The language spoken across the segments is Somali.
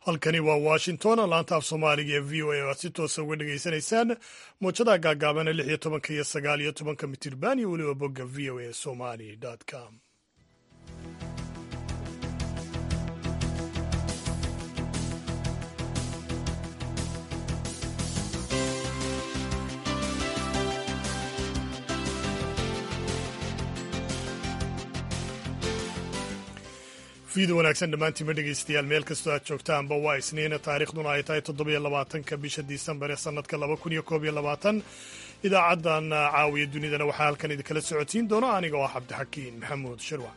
halkani waa washington laanta af soomaaliga ee v o a oo aad si toosa uga dhegaysanaysaan muujadaha gaagaabana lix iyo tobanka iyo sagaal iyo tobanka mitirban iyo weliba bogga v o a somali com fiida wanaagsan dhammaantiinma dhegaystayaal meel kastoo aad joogtaanba waa isniina taariikhduna ay tahay toddobiyo labaatanka bisha disembar ee sannadka laba kun iyo koob iyo labaatan idaacaddan caawiya dunidana waxaa halkan idinkala socotiin doona aniga oo ah cabdixakiin maxamuud shirwac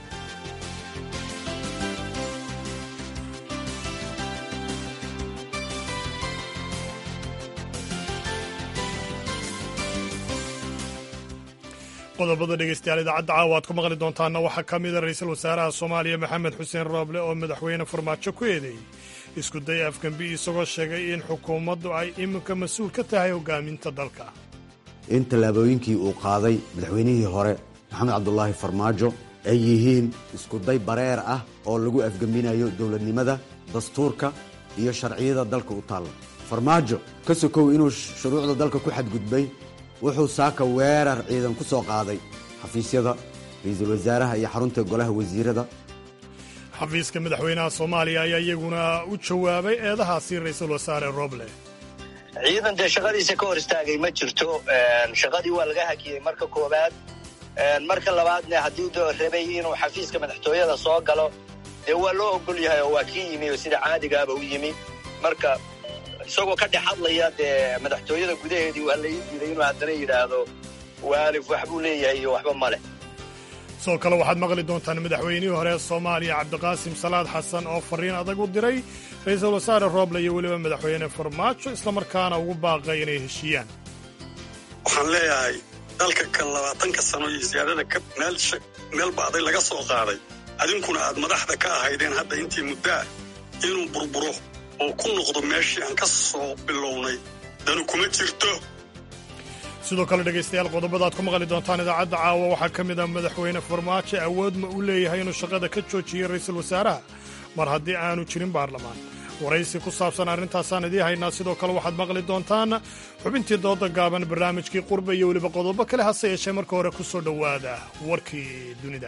qodobada dhegeystayaal idaacadda caawa aad ku maqli doontaana waxaa ka mida ra-iisul wasaaraha soomaaliya maxamed xuseen rooble oo madaxweyne farmaajo ku eedeeyey isku day afgembi isagoo sheegay in xukuumaddu ay iminka mas-uul ka tahay hogaaminta dalka in tallaabooyinkii uu qaaday madaxweynihii hore maxamed cabdulaahi farmaajo ay yihiin iskuday bareer ah oo lagu afgembinayo dowladnimada dastuurka iyo sharciyada dalka u taalla farmaajo ka sokow inuu shuruucda dalka ku xadgudbay wuxuu saaka weerar ciidan ku soo qaaday xafiisyada ra-iisul wasaaraha iyo xarunta golaha wasiirada xafiiska madaxweynaha soomaaliya ayaa iyaguna u jawaabay eedahaasi ra-iisul wasaare roble ciidan dee shaqadiisa ka hor istaagay ma jirto shaqadii waa laga hakiyey marka koowaad marka labaadne haddii doo rabay inuu xafiiska madaxtooyada soo galo dee waa loo ogol yahay oo waa kii yimi oo sida caadigaaba u yimi marka isagoo ka dhex hadlaya dee madaxtooyada gudaheedii waa la ii diiday inuu haddana yidhaahdo waalif waxbuu leeyahay iyo waxba ma leh sidoo kale waxaad maqli doontaan madaxweynihii hore soomaaliya cabdiqaasim salaad xasan oo fariin adag u diray ra-iisul wasaare rooble iyo weliba madaxweyne farmaajo islamarkaana ugu baaqay inay heshiiyaan waxaan leeyahay dalka kan labaatanka sano iyo siyaadada ka meel ba'day laga soo qaaday adinkuna aad madaxda ka ahaydeen hadda intii muddaa inuu burburo oo ku noqdo meeshii aan ka soo bilownay danu kuma jirto sidoo kale dhegaystayaal qodobadaad ku maqli doontaan idaacadda caawa waxaa ka mid ah madaxweyne farmaajo awood ma u leeyahay inuu shaqada ka joojiyo ra'iisul wasaaraha mar haddii aanu jirin baarlamaan waraysi ku saabsan arrintaasaan idiin haynaa sidoo kale waxaad maqli doontaan xubintii dooda gaaban barnaamijkii qurbe iyo weliba qodobo kale hase yeeshee marka hore ku soo dhowaada warkii dunida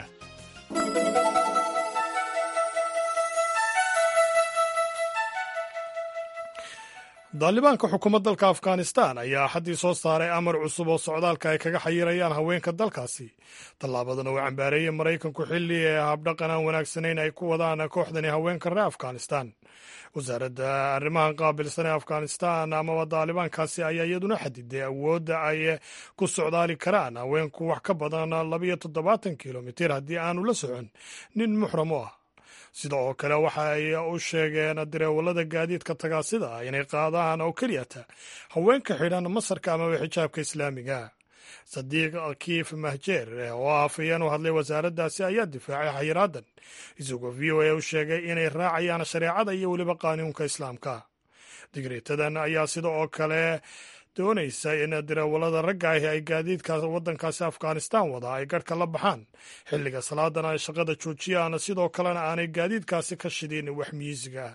daalibaanka xukuumadda dalka afghanistan ayaa axaddii soo saaray amar cusub oo socdaalka ay kaga xayirayaan haweenka dalkaasi tallaabadana uu cambaareeyey maraykanku xilli ee habdhaqan aan wanaagsanayn ay ku wadaan kooxdani haweenka reer afghanistan wasaaradda arrimahan qaabilsan ee afghanistan amaba daalibaankaasi ayaa iyaduna xadiday awoodda ay ku socdaali karaan haweenku wax ka badan labayo toddobaatan kilomitir haddii aanu la socon nin muxram u ah sida oo kale waxa ay u sheegeen dareewallada gaadiidka tagaasida ah inay qaadaan oo keliyata haweenka xidhan masarka amaba xijaabka islaamiga sadiiq kiif mahjeer oo afayeen u hadlay wasaaraddaasi ayaa difaacay xayiraadan isagoo v o a u sheegay inay raacayaan shareecada iyo weliba qaanuunka islaamka digreetadan ayaa sida oo kale doonaysa in dareewallada ragga ahi ay gaadiidka waddankaasi afghanistan wada ay garhka la baxaan xilliga salaadana ay shaqada joojiyaan sidoo kalena aanay gaadiidkaasi ka shidin wax miisiga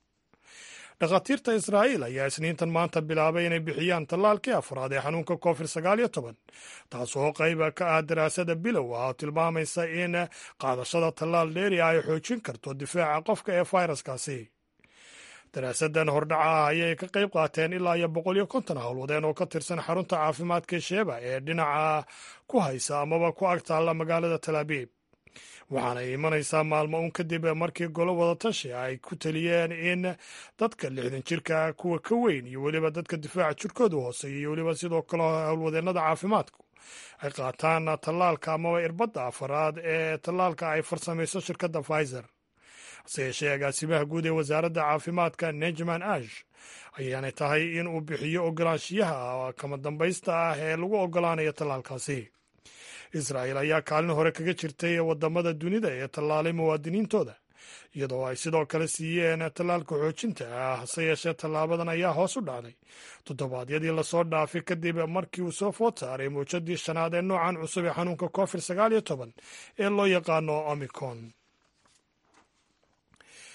dhakhaatiirta israa'iil ayaa isniintan maanta bilaabay inay bixiyaan tallaalkii afraad ee xanuunka covid sagaal iyo toban taasoo qayba ka ah daraasada bilow ah oo tilmaamaysa in qaadashada tallaal dheeri ah ay xoojin karto difaaca qofka ee fayraskaasi daraasadan hordhaca ah ayay ka qayb qaateen ilaa iyo boqol iyo konton howlwadeen oo ka tirsan xarunta caafimaadka sheeba ee dhinaca ku haysa amaba ku ag taalla magaalada talaabiib waxaanay imanaysaa maalmo un kadib markii golo wadatashi ay ku taliyeen in dadka lixdan jirka kuwa ka weyn iyo weliba dadka difaaca jirkoodu hooseeya iyo weliba sidoo kale howlwadeennada caafimaadku ay qaataan tallaalka amaba irbadda afaraad ee tallaalka ay farsamayso shirkadda pfizer hase yeeshee agaasimaha guud ee wasaaradda caafimaadka nejman ash ayaanay tahay in uu bixiyo ogolaanshiyaha kama dambaysta ah ee lagu ogolaanayo tallaalkaasi israa'il ayaa kaalin hore kaga jirtay wadamada dunida ee tallaalay muwaadiniintooda iyadoo ay sidoo kale siiyeen tallaalka xoojinta ah hase yeeshee tallaabadan ayaa hoos u dhacday toddobaadyadii lasoo dhaafay kadib markii uu soo food saaray muujadii shanaad ee noocan cusub ee xanuunka covid sagaal iyo toban ee loo yaqaano omicron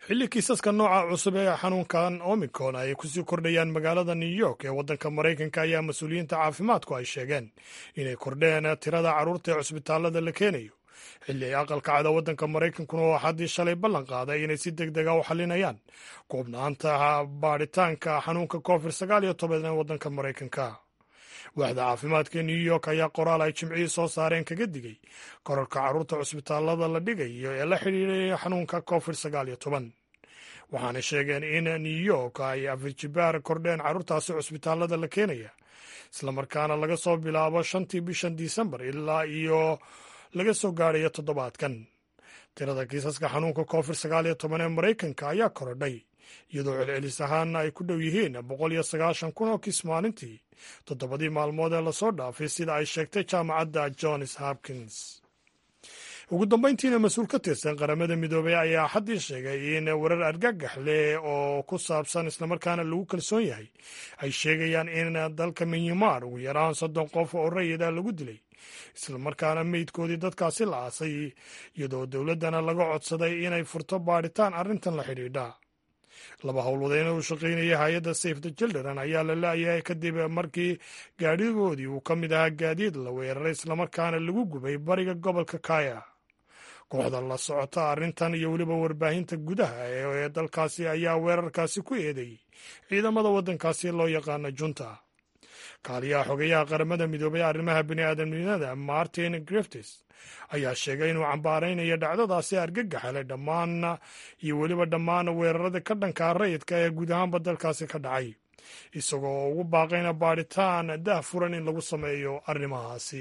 xilli kiisaska nooca cusub ee xanuunkan omicron ay kusii kordhayaan magaalada new york ee waddanka maraykanka ayaa mas-uuliyiinta caafimaadku ay sheegeen inay kordheen tirada carruurta ee cusbitaalada la keenayo xilli ay aqalka cada waddanka maraykankuna oo haddii shalay ballan qaaday inay si deg dega u xalinayaan koobnaanta baadhitaanka xanuunka covid sagaal iyo toban ee waddanka maraykanka waaxda caafimaadka new york ayaa qoraal ay jimcihii soo saareen kaga digay korarka carruurta cusbitaalada la dhigayo ee la xidhiidhaya xanuunka covid sagaal iyo toban waxaana sheegeen in new york ay afijibaar kordheen carruurtaasi cusbitaalada la keenaya islamarkaana laga soo bilaabo shantii bishan disembar ilaa iyo laga soo gaadhayo toddobaadkan tirada kiisaska xanuunka covid sagaal iyo toban ee maraykanka ayaa korodhay iyadoo celcelis ahaana ay ku dhow yihiin boqol iyo sagaashan kun oo kiis maalintii toddobadii maalmood ee lasoo dhaafay sida ay sheegtay jaamacadda johns hopkins ugu dambayntiina mas-uul ka tirsan qaramada midoobey ayaa xaddii sheegay in warar argagax leh oo ku saabsan islamarkaana lagu kalsoon yahay ay sheegayaan in dalka minyamar ugu yaraan soddon qof oo rayida lagu dilay islamarkaana meydkoodii dadkaasi la aasay iyadoo dowladdana laga codsaday inay furto baadhitaan arrintan la xidhiidha laba howlwadeen uu shaqaynaya hay-adda safe the children ayaa la la-yahay kadib markii gaadhigoodii uu ka mid ahaa gaadiid la weeraray islamarkaana lagu gubay bariga gobolka kaya kooxda la socota arrintan iyo weliba warbaahinta gudaha ee dalkaasi ayaa weerarkaasi ku eedeeyey ciidamada waddankaasi loo yaqaana junta kaaliyaha xogeyaha qaramada midoobay arrimaha bini'aadamnimada martin griftis ayaa sheegay inuu cambaaraynayo dhacdadaasi argagaxale dhammaan iyo weliba dhammaan weerarada ka dhankaa rayidka ee guud ahaanba dalkaasi ka dhacay isagoo ugu baaqayna baadhitaan dah furan in lagu sameeyo arrimahaasi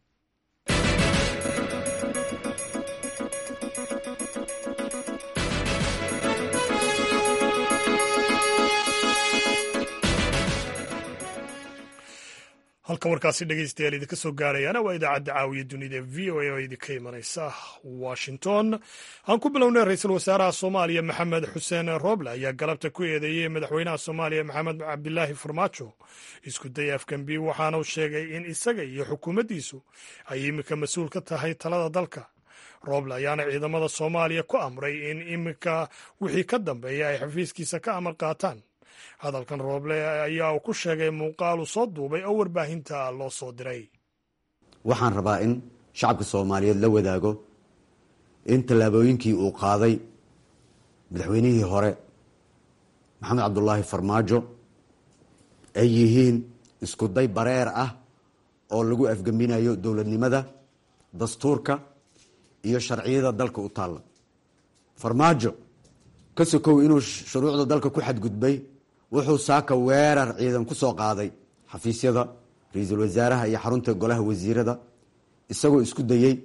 halkan warkaasi dhegeystayaal idinka soo gaarayaana waa idaacadda caawiya dunida v o a oo idinka imanaysa washington aan ku bilownay ra-iisul wasaaraha soomaaliya maxamed xuseen rooble ayaa galabta ku eedeeyey madaxweynaha soomaaliya maxamed cabdilaahi farmaajo isku day afgambi waxaana uu sheegay in isaga iyo xukuumaddiisu ay iminka mas-uul ka tahay talada dalka rooble ayaana ciidamada soomaaliya ku amray in iminka wixii ka dambeeya ay xafiiskiisa ka amar qaataan hadalkan rooble ayaa uu ku sheegay muuqaal uu soo duubay oo warbaahinta loo soo diray waxaan rabaa in shacabka soomaaliyeed la wadaago in tallaabooyinkii uu qaaday madaxweynihii hore maxamed cabdulaahi farmaajo ay yihiin isku day bareer ah oo lagu afgembinayo dowladnimada dastuurka iyo sharciyada dalka u taalla farmaajo ka sokow inuu shuruucda dalka ku xadgudbay wuxuu saaka weerar ciidan ku soo qaaday xafiisyada ra-iisul wasaaraha iyo xarunta golaha wasiirada isagoo isku dayey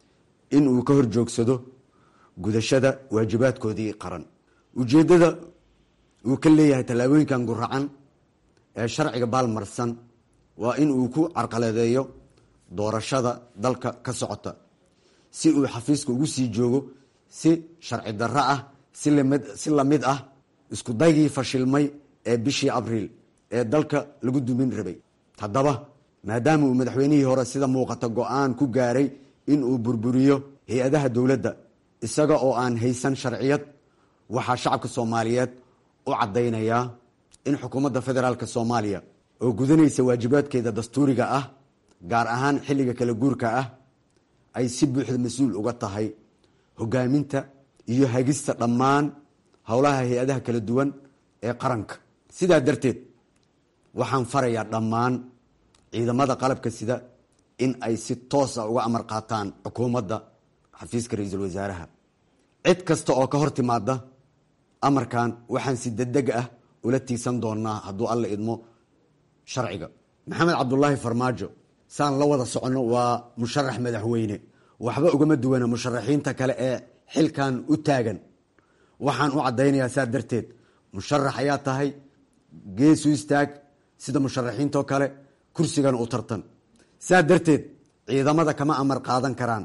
in uu ka hor joogsado gudashada waajibaadkoodii qaran ujeeddada uu ka leeyahay tallaabooyinkan guracan ee sharciga baalmarsan waa in uu ku carqaladeeyo doorashada dalka ka socota si uu xafiiska ugu sii joogo si sharci darro ah si lamid ah isku daygii fashilmay ee bishii abriil ee dalka lagu dumin rabay haddaba maadaama uu madaxweynihii hore sida muuqata go-aan ku gaaray in uu burburiyo hay-adaha dowladda isaga oo aan haysan sharciyad waxaa shacabka soomaaliyeed u caddaynayaa in xukuumadda federaalk soomaaliya oo gudanaysa waajibaadkeeda dastuuriga ah gaar ahaan xilliga kala guurka ah ay si buuxda mas-uul uga tahay hogaaminta iyo hagista dhammaan howlaha hay-adaha kala duwan ee qaranka sidaa darteed waxaan farayaa dhammaan ciidamada qalabka sida in ay si toosa uga amar qaataan xukuumadda xafiiska ra-iisul wasaaraha cid kasta oo ka hor timaada amarkan waxaan si degdeg ah ula tiigsan doonaa hadduu alla idmo sharciga maxamed cabdulaahi farmaajo saan la wada soconno waa musharax madaxweyne waxba ugama duwana musharaxiinta kale ee xilkan u taagan waxaan u caddaynayaa saa darteed musharax ayaa tahay geesu istaag sida musharaxiintoo kale kursigana u tartan saa darteed ciidamada kama amar qaadan karaan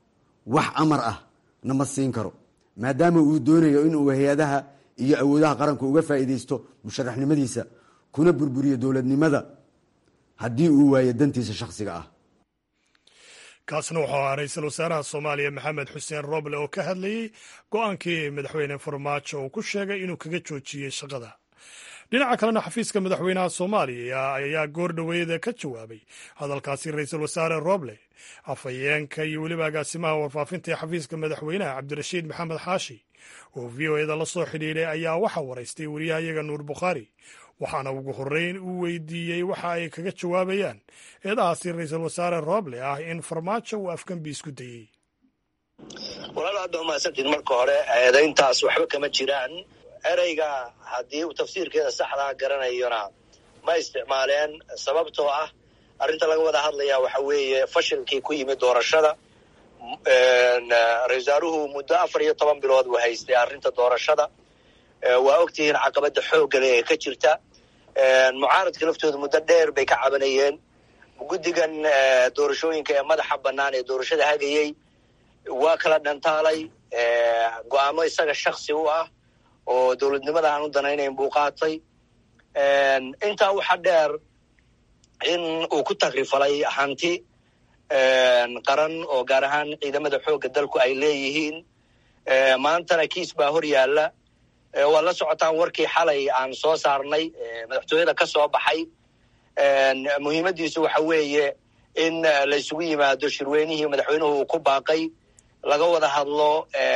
wax amar ah nama siin karo maadaama uu doonayo inuu hay-adaha iyo awoodaha qaranku uga faa'iidaysto musharaxnimadiisa kuna burburiyo dowladnimada haddii uu waayo dantiisa shakhsiga ah kaasna wuxuu ahaa ra-iisul wasaaraha soomaaliya maxamed xuseen roble oo ka hadlayey go-aankii madaxweyne farmaajo uu ku sheegay inuu kaga joojiyey shaqada dhinaca kalena xafiiska madaxweynaha soomaaliya ayaa goor dhoweeda ka jawaabay hadalkaasi ra-iisul wasaare roble afhayeenka iyo weliba agaasimaha warfaafinta ee xafiiska madaxweynaha cabdirashiid maxamed xaashi oo v o eda la soo xidhiidhay ayaa waxaa waraystay wariyahayaga nuur bukhaari waxaana ugu horreyn uu weydiiyey waxa ay kaga jawaabayaan eedahaasi ra-iisul wasaare roble ah in farmaajo uu afgembi isku dayey walaal aad ba umahadsantiin marka hore eedayntaas waxba kama jiraan ereyga haddii uu tafsiirkeeda saxdaa garanayona ma isticmaaleen sababtoo ah arrinta laga wada hadlayaa waxa weeye fashilkii ku yimid doorashada ra-isul wasaaruhu muddo afar iyo toban bilood uu haystay arrinta doorashada waa ogtihiin caqabada xooggale ee ka jirta mucaaradka laftooda muddo dheer bay ka cabanayeen guddigan doorashooyinka ee madaxa bannaan ee doorashada hagayey waa kala dhantaalay go-aamo isaga shaksi u ah oo dowladnimada aan u danaynayn buu qaatay intaa waxaa dheer in uu ku takrifalay hanti qaran oo gaar ahaan ciidamada xoogga dalku ay leeyihiin maantana kiis baa hor yaalla waa la socotaan warkii xalay aan soo saarnay madaxtooyada ka soo baxay muhiimaddiisu waxa weeye in la isugu yimaado shirweynihii madaxweynuhu uu ku baaqay laga wada hadlo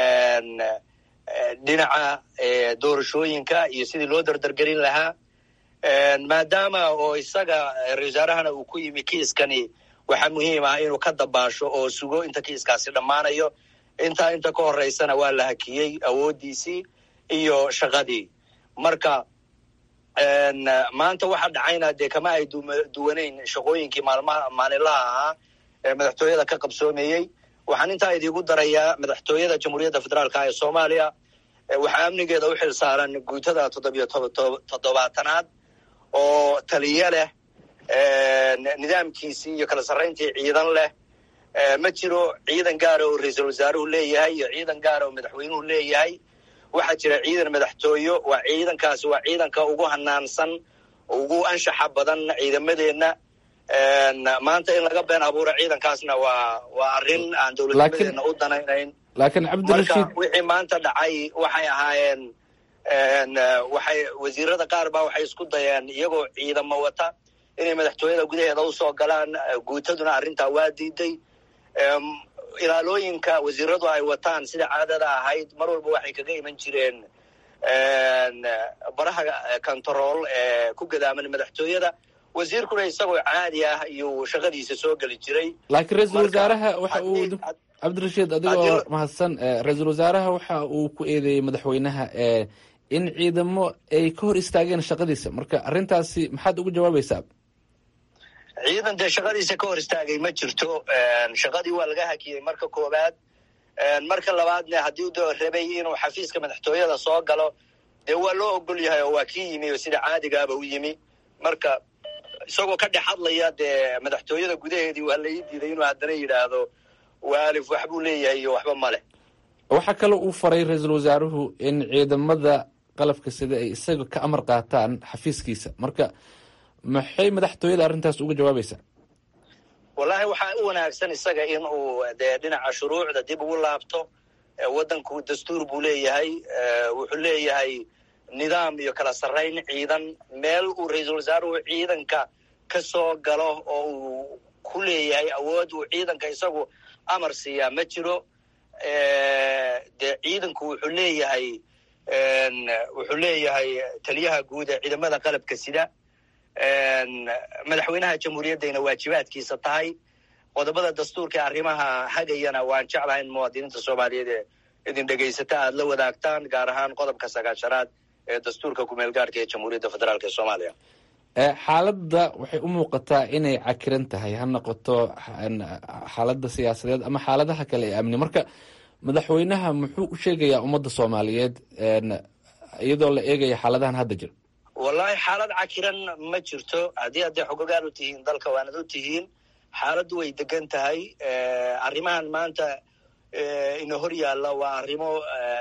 dhinaca doorashooyinka iyo sidii loo dardargelin lahaa maadaama oo isaga ra-isul wasaarahana uu ku yimi kiiskani waxaa muhiim ah inuu ka dabaasho oo sugo inta kiiskaasi dhammaanayo intaa inta ka horeysana waa la hakiyey awooddiisii iyo shaqadii marka maanta waxa dhacayna dee kama ay duwanayn shaqooyinkii maalmaha maalinlaha ahaa ee madaxtooyada ka qabsoomayey waxaan intaa idiigu darayaa madaxtooyada jamhuuriyadda federaalka ee soomaaliya waxaa amnigeeda u xil saaran guutada toddobiyo toddobaatanaad oo taliyo leh nidaamkiisii iyo kala sarrayntii ciidan leh ma jiro ciidan gaara oo ra-iisul wasaaruhu leeyahay iyo ciidan gaara oo madaxweynuhu leeyahay waxaa jira ciidan madaxtooyo waa ciidankaasi waa ciidanka ugu hanaansan ugu anshaxa badan ciidamadeenna maanta in laga been abuuro ciidankaasna waa waa arrin aan dowladnimadeena u danaynayn laakiin cabdirashiid marka wixii maanta dhacay waxay ahaayeen waxay wasiirada qaar baa waxay isku dayeen iyagoo ciidamo wata inay madaxtooyada gudaheeda usoo galaan guutaduna arrintaa waa diiday ilaalooyinka wasiiradu ay wataan sida caadada ahayd mar walba waxay kaga iman jireen baraha control ee ku gadaaman madaxtooyada wasiirkuna isagoo caadi ah iyuu shaqadiisa soo geli jiray laakiin ra-iisul wasaaraha waxa uu cabdirashiid adigoo mahadsan ra-iisul wasaaraha waxa uu ku eedeeyey madaxweynaha in ciidamo ay ka hor istaageen shaqadiisa marka arrintaasi maxaad ugu jawaabaysaa ciidan dee shaqadiisa ka hor istaagay ma jirto shaqadii waa laga hakiyey marka koowaad marka labaadna haddii de rabay inuu xafiiska madaxtooyada soo galo dee waa loo ogol yahay oo waa kii yimi oo sida caadigaaba u yimi marka isagoo ka dhex hadlaya dee madaxtooyada gudaheedii waa la ii diiday inuu haddana yidhaahdo waalif waxbuu leeyahay iyo waxba ma leh waxaa kaloo uu faray ra-iisul wasaaruhu in ciidamada qalabka sida ay isaga ka amar qaataan xafiiskiisa marka maxay madaxtooyada arrintaas uga jawaabaysaa wallahi waxaa u wanaagsan isaga in uu dee dhinaca shuruucda dib ugu laabto waddanku dastuur buu leeyahay wuxuu leeyahay nidaam iyo kala sarrayn ciidan meel uu ra-iisul wasaaruhu ciidanka ka soo galo oo uu ku leeyahay awood uu ciidanka isagu amar siiyaa ma jiro dee ciidanku wuxuu leeyahay wuxuu leeyahay taliyaha guud ee ciidamada qalabka sida madaxweynaha jamhuuriyaddayna waajibaadkiisa tahay qodobada dastuurka ee arrimaha hagayana waan jeclahay in muwaadiniinta soomaaliyeed ee idin dhegaysata aada la wadaagtaan gaar ahaan qodobka sagaashanaad ee dastuurka kumeel gaarhka ee jamhuuriyadda federaalk ee soomaaliya xaaladda waxay u muuqataa inay cakiran tahay ha noqoto xaaladda siyaasadeed ama xaaladaha kale ee amni marka madaxweynaha muxuu u sheegayaa ummadda soomaaliyeed iyadoo la eegaya xaaladahan hadda jira wallahi xaalad cakiran ma jirto haddii hadday xogogaan u tihiin dalka waanad u tihiin xaaladdu way degan tahay arrimahan maanta ina hor yaalla waa arrimo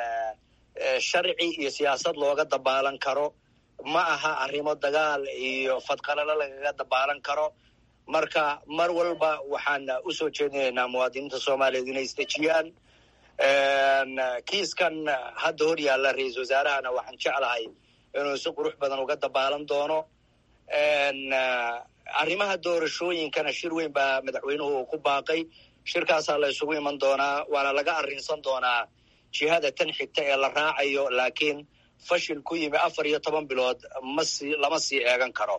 sharci iyo siyaasad looga dabaalan karo ma aha arrimo dagaal iyo fadqalalo lagaga dabaalan karo marka mar walba waxaan u soo jeedinaynaa muwaadiniinta soomaaliyeed inay isdejiyaan kiiskan hadda hor yaalla ra-iisul wasaarahana waxaan jeclahay inuu si qurux badan uga dabaalan doono arrimaha doorashooyinkana shir weyn baa madaxweynuhu uu ku baaqay shirkaasaa la isugu iman doonaa waana laga arrinsan doonaa jihada tan xigta ee la raacayo laakiin fashil ku yimi afar iyo toban bilood masi lama sii eegan karo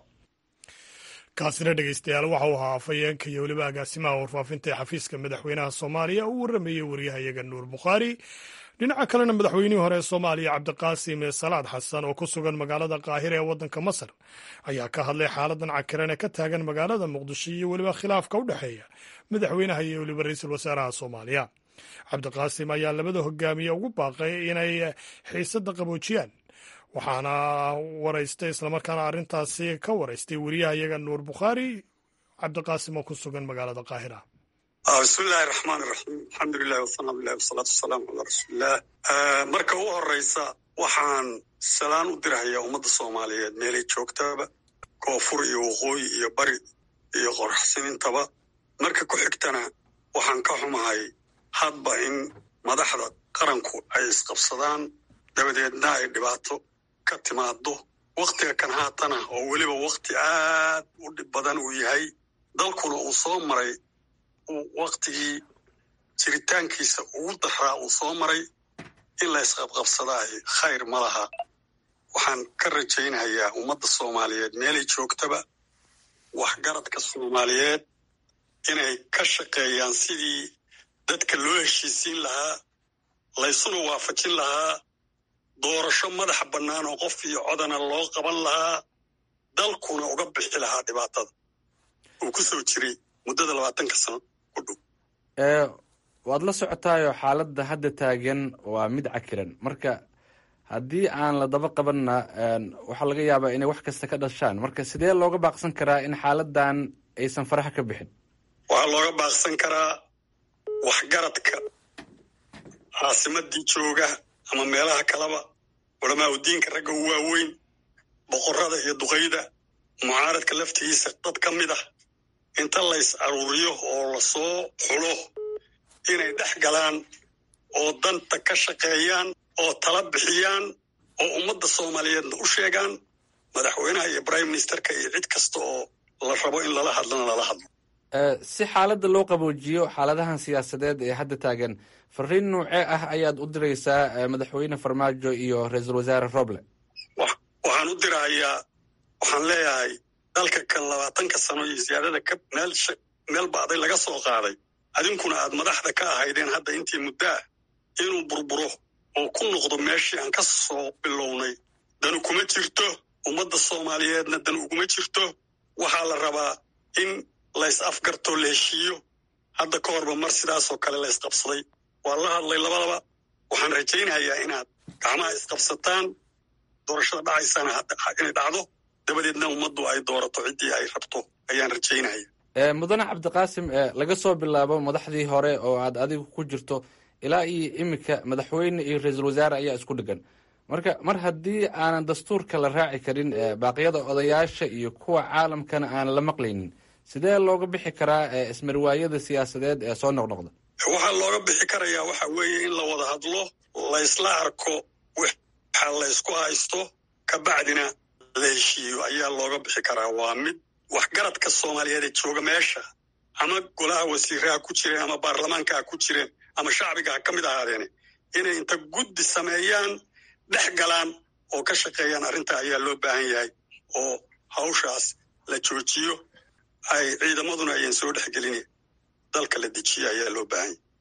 kaasina dhegeystayaal waxa uu ahaa afhayeenka iyo weliba agaasimaha warfaafinta ee xafiiska madaxweynaha soomaaliya uu warramayey waryahayaga nuur bukhaari dhinaca kalena madaxweynihii hore ee soomaaliya cabdiqaasim salaad xasan oo ku sugan magaalada qaahira ee waddanka masar ayaa ka hadlay xaaladan cakiran ee ka taagan magaalada muqdisho iyo weliba khilaafka u dhexeeya madaxweynaha iyo weliba ra-iisul wasaaraha soomaaliya cabdiqaasim ayaa labada hogaamiye ugu baaqay inay xiisadda qaboojiyaan waxaana waraystay islamarkaana arrintaasi ka waraystay wariyahayaga nuur bukhaari cabdiqaasim oo ku sugan magaalada qaahira bismillahi raxmaan iraxiim alxamdulilahi wasanaabilahi wasalaatu wasalaamu calaa rasuulilah marka u horeysa waxaan salaan u dirhayaa ummadda soomaaliyeed meelay joogtaba koonfur iyo waqooyi iyo bari iyo qoraxsinintaba marka ku xigtana waxaan ka xumahay hadba in madaxda qaranku ay isqabsadaan dabadeedna ay dhibaato ka timaado wakhtiga kan haatana oo weliba wakhti aad u dhib badan uu yahay dalkuna uu soo maray waktigii jiritaankiisa ugu daraa uu soo maray in la isqabqabsadaahi khayr ma laha waxaan ka rajaynayaa ummadda soomaaliyeed meelay joogtaba waxgaradka soomaaliyeed inay ka shaqeeyaan sidii dadka loo heshiisiin lahaa laysuna waafajin lahaa doorasho madaxa bannaan oo qof iyo codana loo qaban lahaa dalkuna uga bixi lahaa dhibaatada uu ku soo jiray muddada labaatanka sano ku dhow waad la socotaayo xaaladda hadda taagan waa mid cakiran marka haddii aan la daba qabanna waxaa laga yaabaa inay wax kasta ka dhashaan marka sidee looga baaqsan karaa in xaaladan aysan faraha ka bixin waxaa looga baaqsan karaa waxgaradka caasimadii jooga ama meelaha kaleba culamaa udiinka ragga u waaweyn boqorada iyo duqayda mucaaradka laftigiisa dad ka mid ah inta lays aruuriyo oo lasoo xulo inay dhex galaan oo danta ka shaqeeyaan oo tala bixiyaan oo ummadda soomaaliyeedna u sheegaan madaxweynaha iyo prime ministerka iyo cid kasta oo la rabo in lala hadlana lala hadlo si xaaladda loo qaboojiyo xaaladahan siyaasadeed ee hadda taagan fariin noocee ah ayaad u diraysaa madaxweyne farmaajo iyo ra-iisul wasaare roble waxaan u dirahayaa waxaan leeyahay dalka kan labaatanka sano iyo siyaadada ka meel meel baaday laga soo qaaday adinkuna aad madaxda ka ahaydeen hadda intii muddaa inuu burburo oo ku noqdo meeshii aan ka soo bilownay danu kuma jirto ummadda soomaaliyeedna dan uguma jirto waxaa la rabaa in lays afgartoo la heshiiyo hadda ka horba mar sidaasoo kale la ysqabsaday waa la hadlay labadaba waxaan rajaynayaa inaad gacmaha isqabsataan doorashada dhacaysana inay dhacdo dabadeedna ummaddu ay doorato ciddii ay rabto ayaan rajaynaya mudane cabdiqaasim laga soo bilaabo madaxdii hore oo aad adigu ku jirto ilaa iyo iminka madaxweyne iyo ra-iisul wasaare ayaa isku dhegan marka mar haddii aanan dastuurka la raaci karin baaqyada odayaasha iyo kuwa caalamkana aan la maqlaynin sidee looga bixi karaa ismarwaayada siyaasadeed ee soo noqnoqda waxaa looga bixi karayaa waxa weeye in la wada hadlo laysla arko waxa laysku haysto kabacdina la heshiiyo ayaa looga bixi karaa waa mid waxgaradka soomaaliyeed ee jooga meesha ama golaha wasiiraha ku jireen ama baarlamaanka ha ku jireen ama shacbiga ha ka mid ahaadeene inay inta guddi sameeyaan dhex galaan oo ka shaqeeyaan arrinta ayaa loo baahan yahay oo hawshaas la joojiyo ay ciidamaduna ayaan soo dhexgelin dalka la dejiyo ayaa loo baahan yahay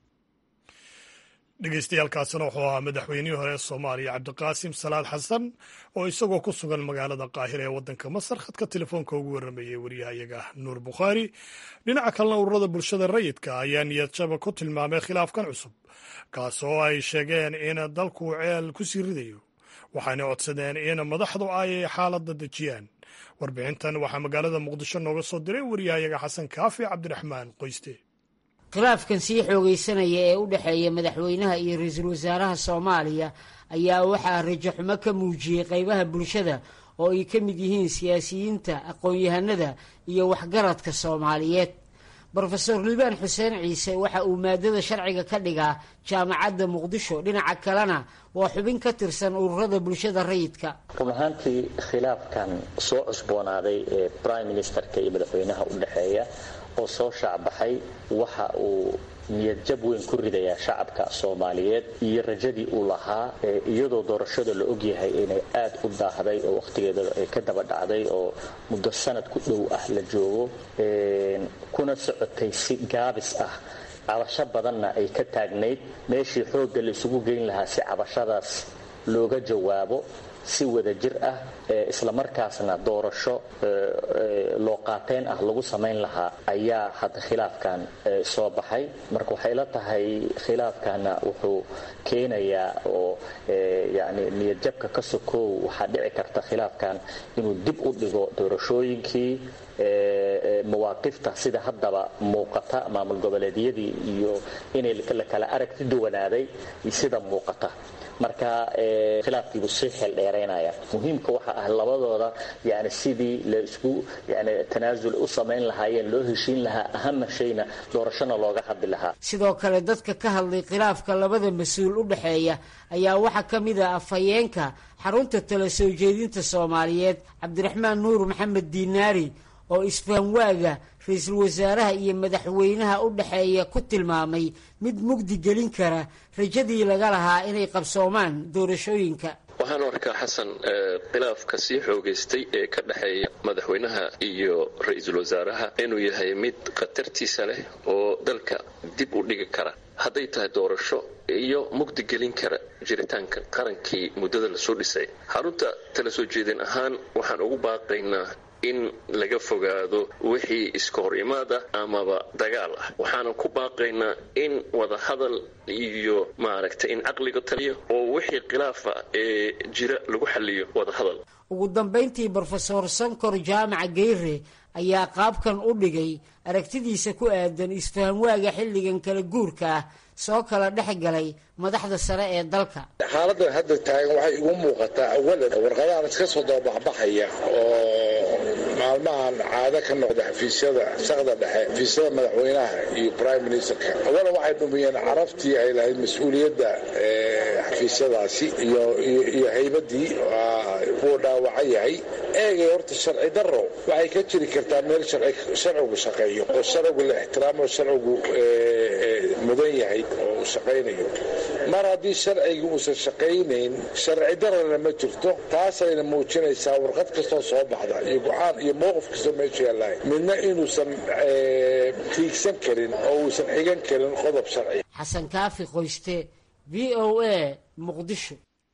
dhegeystayaaalkaasina wuxuu ahaa madaxweynihii hore ee soomaaliya cabdiqaasim salaad xasan oo isagoo ku sugan magaalada qaahira ee waddanka masar khadka telefoonka ugu warramayay waryahayaga nuur bukhaari dhinaca kalena ururada bulshada rayidka ayaa niyadjaba ku tilmaamay khilaafkan cusub kaas oo ay sheegeen in dalku ceel ku sii ridayo waxaana codsadeen in madaxdu ay xaaladda dejiyaan warbixintan waxaa magaalada muqdisho nooga soo diray waryahayaga xasan kaafi cabdiraxmaan qoyste khilaafkan sii xoogaysanaya ee u dhexeeya madaxweynaha iyo ra-iisul wasaaraha soomaaliya ayaa waxaa rajaxumo ka muujiyey qaybaha bulshada oo ay ka mid yihiin siyaasiyiinta aqoon-yahanada iyo waxgaradka soomaaliyeed brofeor liibaan xuseen ciise waxa uu maadada sharciga ka dhigaa jaamacadda muqdisho dhinaca kalena waa xubin ka tirsan ururada bulshada rayidka run ahaantii khilaafkan soo cusboonaaday ee brime ministerka iyo madaxweynaha u dhexeeya oo soo shaacbaxay waxa uu niyad jab weyn ku ridayaa shacabka soomaaliyeed iyo rajadii uu lahaa iyadoo doorashada la ogyahay inay aad u daahday oo wakhtigeeda ay ka daba dhacday oo muddo sanad ku dhow ah la joogo kuna socotay si gaabis ah cabasho badanna ay ka taagnayd meeshii xoogga la isugu geyn lahaa si cabashadaas looga jawaabo si wada jir ah islamarkaasna doorasho loo qaateyn ah lagu samayn lahaa ayaa hadda khilaafkan soo baxay marka waxay la tahay khilaafkana wuxuu keenayaa oo yani niyadjabka ka sokow waxaa dhici karta khilaafkan inuu dib u dhigo doorashooyinkii mawaaqifta sida haddaba muuqata maamul goboleedyadii iyo inay la kala aragti duwanaaday sida muuqata marka khilaafkiibu sii xeeldheeraynaya muhiimka waxa ah labadooda yani sidii la isku yani tanaasul u samayn lahaayeen loo heshiin lahaa ahama shayna doorashona looga hadli lahaa sidoo kale dadka ka hadlay khilaafka labada mas-uul u dhexeeya ayaa waxaa ka mid ah afhayeenka xarunta tala soo jeedinta soomaaliyeed cabdiraxmaan nuur maxamed diinaari oo isfahamwaaga ra-iisul wasaaraha iyo madaxweynaha u dhexeeya ku tilmaamay mid mugdi gelin kara rajadii laga lahaa inay qabsoomaan doorashooyinka waxaan arkaa xasan khilaafka sii xoogaystay ee ka dhexeeya madaxweynaha iyo ra-iisul wasaaraha inuu yahay mid khatartiisa leh oo dalka dib u dhigi kara hadday tahay doorasho iyo mugdi gelin kara jiritaanka qarankii muddada lasoo dhisay xarunta tala soo jeedin ahaan waxaan ugu baaqaynaa in laga fogaado wixii iska hor imaad ah amaba dagaal ah waxaanan ku baaqaynaa in wadahadal iyo maaragtay in caqliga taliyo oo wixii khilaafa ee jira lagu xaliyo wadahadal ugu dambayntii brofesor sankor jaamaca geyre ayaa qaabkan u dhigay aragtidiisa ku aadan isfahamwaaga xilligan kala guurka ah soo kala dhex galay madaxda sare ee dalka xaaladan hadda taagan waxay igu muuqataa awalan warqadahan iska soo dababaxbaxaya oo maalmahan caado ka noqda xafiisyada shaqda dhexe xafiisyada madaxweynaha iyo prime ministerka awalan waxay dhumiyeen carabtii ay lahayd mas-uuliyadda xafiisyadaasi iyo haybadii wuu dhaawacan yahay eegay horta sharci daro waxay ka jiri kartaa meel sharcigu shaqeeyo oo sharcigu la ixtiraamo sharcigu mudan yahay oo uu shaqaynayo mar haddii sharcigi uusan shaqaynayn sharci darana ma jirto taasayna muujinaysaa warqad kastoo soo baxda iyo go-aan iyo mowqif kastoo meesha yaalahay midna inuusan tiigsan karin oo uusan xigan karin qodob sharci xasan kaafi qoyste v o a muqdisho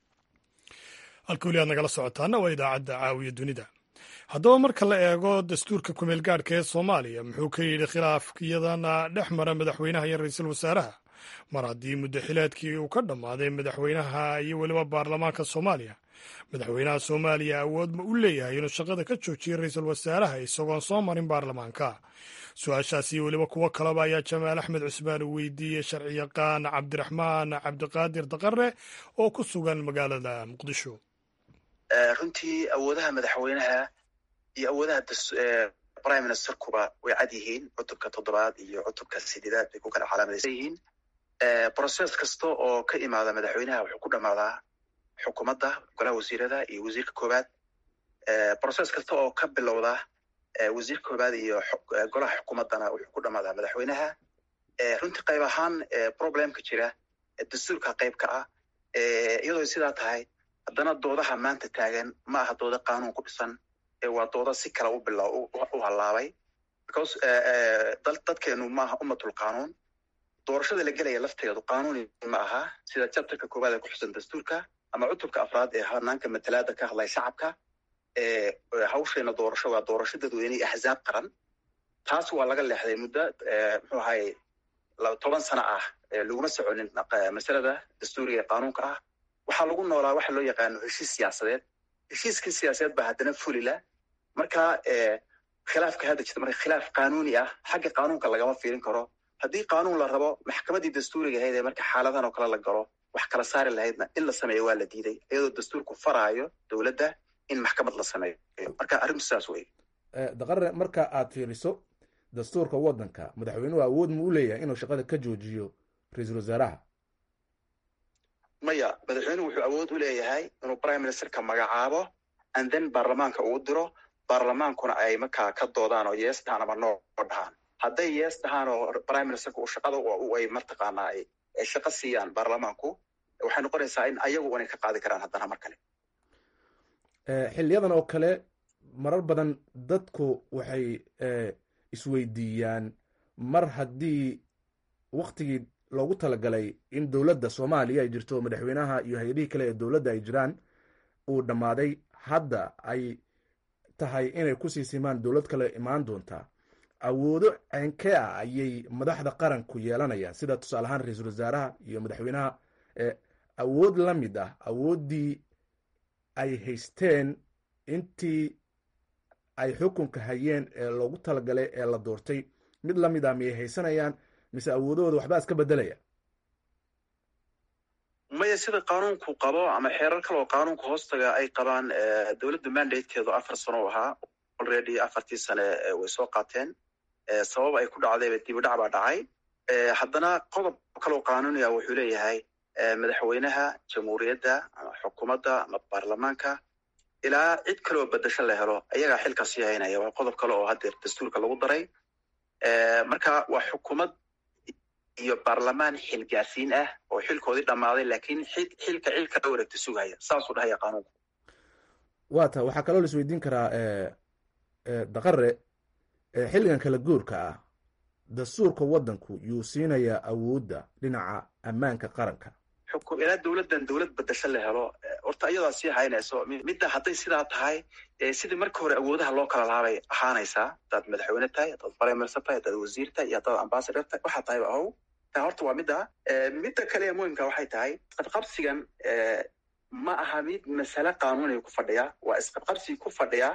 halka weli aad nagala socotaana waa idaacadda caawiya dunida haddaba marka la eego dastuurka kumeel gaadhka ee soomaaliya muxuu ka yidhi khilaafkiyadana dhex mara madaxweynaha iyo ra-iisul wasaaraha mar haddii muddo xileedkii uu ka dhammaaday madaxweynaha iyo weliba baarlamaanka soomaaliya madaxweynaha soomaaliya awood ma u leeyahay inuu shaqada ka joojiyo ra-iisul wasaaraha isagoon soo marin baarlamaanka su-aashaas iyo weliba kuwo kaleba ayaa jamaal axmed cusmaan uu weydiiyey sharciyaqaan cabdiraxmaan cabdiqaadir daqare oo ku sugan magaalada muqdisho runtii awoodaha madaxweynaha iyo awoodaha prime ministerkuba way cad yihiin cutubka toddobaad iyo cutubka sideedaad bay ku kala calaamadaysan yihiin broses kasta oo ka imaada madaxweynaha wuxuu ku dhammaadaa xukuumadda golaha wasiirada iyo wasiirka koowaad broses kasta oo ka bilowda wasiirka koowaad iyo golaha xukuumaddana wuxuu ku dhammaadaa madaxweynaha runtii qayb ahaan problemka jira dastuurka qayb ka ah iyadoo sidaa tahay haddana doodaha maanta taagan ma aha dooda qanuun ku dhisan waa dooda si kale u bila u hallaabay because dadkeenu maaha ummatul qanuun doorashada la gelaya lafteedu qanuuni ma aha sida chapterka koowaad ee ku xusan dastuurka ama cutubka afraad ee hanaanka matalaada ka hadlaya shacabka hawsheena doorasho waa doorasho dadweyne iyo axzaab qaran taas waa laga leexday muddo muxuu ahaye toban sano ah laguma soconin masalada dastuuriga ee qanuunka ah waxaa lagu noolaa waxa loo yaqaano heshiis siyaasadeed heshiiskii siyaasadeed baa haddana fulila marka khilaafka hadda jirta marka khilaaf qanuuni ah xagga qanuunka lagama fiirin karo haddii qanuun la rabo maxkamaddii dastuuriga ahayd ee marka xaaladahan oo kale la galo wax kala saari lahaydna in la sameeyo waa la diiday iyadoo dastuurku faraayo dowladda in maxkamad la sameeyo marka arrintu sidaas wey daqare marka aad fiiriso dastuurka waddanka madaxweynuhu awood mu u leeyahay inuu shaqada ka joojiyo ra-iisul wasaaraha maya madaxweynuhu wuxuu awood u leeyahay inuu prime ministerka magacaabo and then baarlamaanka uu diro baarlamaankuna ay markaa ka doodaan oo yees dhahaan ama noo dhahaan hadday yees dhahaan oo prime ministerka uu shaqada ay mataqaanaa ay shaqo siiyaan baarlamaanku waxay noqonaysaa in ayagu inay ka qaadi karaan haddana mar kale xiliyadan oo kale marar badan dadku waxay isweydiiyaan mar haddii waktigii loogu talagalay in dowladda soomaaliya ay jirto madaxweynaha iyo hay-adihii kale ee dowladda ay jiraan uu dhammaaday hadda ay tahay inay kusii simaan dowlad kale imaan doontaa awoodo ceenkee ah ayay madaxda qaranku yeelanayaan sida tusaale ahaan ra-iisul wasaaraha iyo madaxweynaha awood la mid ah awooddii ay haysteen intii ay xukunka hayeen ee loogu talagalay ee la doortay mid la mid ah miyay haysanayaan mise awoodahooda waxbaa iska bedelaya maya sida qaanuunku qabo ama xeerar kale oo qaanuunka hoostaga ay qabaan dowladda mandatekeedu afar sano u ahaa already afartii sane way soo qaateen sabab ay ku dhacdayba dibidhac baa dhacay haddana qodob kaloo qaanuuniya wuxuu leeyahay madaxweynaha jamhuuriyadda ama xukuumadda ama baarlamaanka ilaa cid kaleoo bedasho la helo ayagaa xilka sii haynaya waa qodob kale oo haddeer dastuurka lagu daray marka waa xukuumad iyo baarlamaan xilgaarsiin ah oo xilkoodii dhammaaday laakiin xilka cilka la wareegta sugaya saasuu dhahaya qaanuunku waa ta waxaa kaloo la isweydiin karaa daqare xilligan kala guurka ah dastuurka waddanku yuu siinayaa awoodda dhinaca ammaanka qaranka xukum ilaa dowladdan dowlad bedasho la helo horta iyadaa sii haynayso midda hadday sidaa tahay sidii marka hore awoodaha loo kala laabay ahaanaysaa haddaad madaxweyne tahay haddaad brimersa tahay haddaad wasiir tahay iyo haddaad ambasador tahay waxaa tahayba ahow ta horta waa midda midda kale ee muhimka waxay tahay isqabqabsigan ma aha mid masale qaanuuniga ku fadhiya waa isqabqabsi ku fadhiya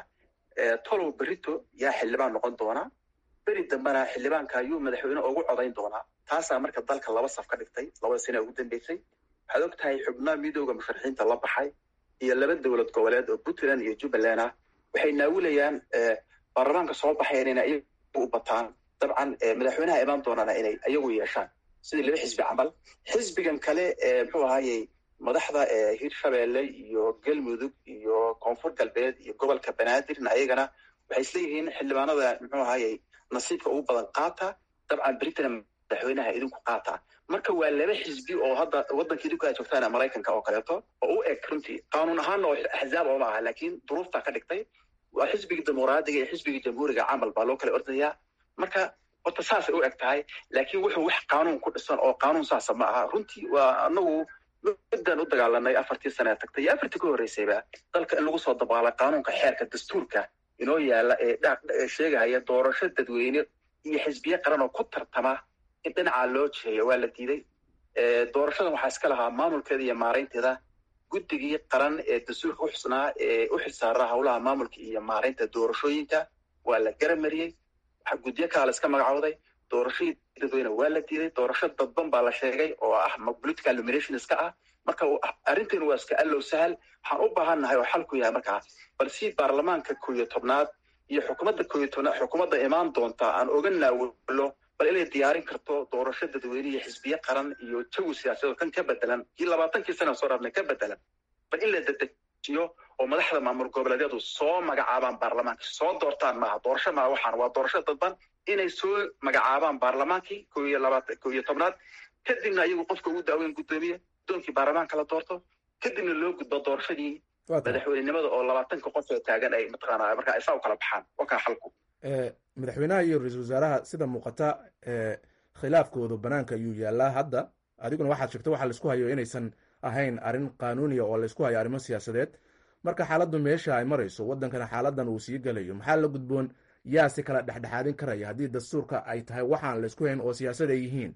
tolow berito yaa xildhibaan noqon doona beri dambena xildhibaanka ayuu madaxweyne ugu codayn doonaa taasaa marka dalka laba saf ka dhigtay labada sane ugu dambeysay waxaad og tahay xubnaha midooda musharaxiinta la baxay iyo laba dowlad goboleed oo puntland iyo jubbaland ah waxay naawilayaan baarlamaanka soo baxayan inay iyagu u bataan dabcan madaxweynaha imaan doonana inay iyagu yeeshaan sidii laba xisbi camal xisbigan kale muxuu ahaayey madaxda hirshabeelle iyo galmudug iyo koonfur galbeed iyo gobolka banaadirna ayagana waxay isleeyihiin xildhibaanada muxuu ahaayey nasiibka ugu badan qaata dabcan britana madaxweynaha idinku qaata marka waa laba xisbi oo hadda waddanka idinku aad joogtaan maraykanka oo kaleeto oo u eg runtii qaanuun ahaanna oo axzaab ooma aha laakiin duruuftaa ka dhigtay waa xisbigii dimuqraadiga iyo xisbigii jamhuuriga camal baa loo kala ordayaa marka horta saasay u eg tahay laakiin wuxuu wax qaanuun ku dhisan oo qaanuun saasa ma aha runtii waa anagu midaan u dagaalanay afartii sane tagtay iyo afartii ka horreysayba dalka in lagu soo dabaalay qaanuunka xeerka dastuurka inoo yaala ee sheegahaya doorasho dadweyne iyo xisbiye qaran oo ku tartama in dhinacaa loo jeeyo waa la diiday doorashadan waxaa iska lahaa maamulkeeda iyo maaraynteeda guddigii qaran ee dastuurka uxusnaa ee u xilsaaraa howlaha maamulka iyo maaraynta doorashooyinka waa la garamariyey guddiyo kalaa la iska magacooday doorashadii dadweyne waa la diiday doorasho dadban baa la sheegay oo ah political nomination iska ah marka arrinteenu waa iska allow sahal waxaan u baahannahay oo xalku yahay markaa bal si baarlamaanka koo iyo tobnaad iyo xukuumadda koo iyo tobnaad xukuumadda imaan doonta aan oga naawilo bal inay diyaarin karto doorasho dadweyne iyo xisbiye qaran iyo jawi siyaasadeed kan ka bedelan kii labaatankii sana soo dhaafnay ka bedelan bal in la dedejiyo oo madaxda maamul goboleedyadu soo magacaabaan baarlamaanka soo doortaan maaha doorasho maaha waxaan waa doorasho dadban inay soo magacaabaan baarlamaankii koo iyo labaatan koo iyo tobnaad kadibna iyagu qofka ugu daaweyn guddoomiye guddoonkii baarlamaanka la doorto kadibna loo gudbo doorashadii madaxweynenimada oo labaatanka qof oo taagan ay mataqaana markaa isaa u kala baxaan waa kaa xalku madaxweynaha iyo ra-iisul wasaaraha sida muuqata khilaafkooda banaanka ayuu yaalaa hadda adiguna waxaad sheegtay waxa laisku hayo inaysan ahayn arrin qaanuuniya oo laysku hayo arrimo siyaasadeed marka xaaladdu meesha ay marayso waddankana xaaladan uu sii gelayo maxaa la gudboon yaa si kala dhexdhexaadin karaya haddii dastuurka ay tahay waxaan laysku hayn oo siyaasad ay yihiin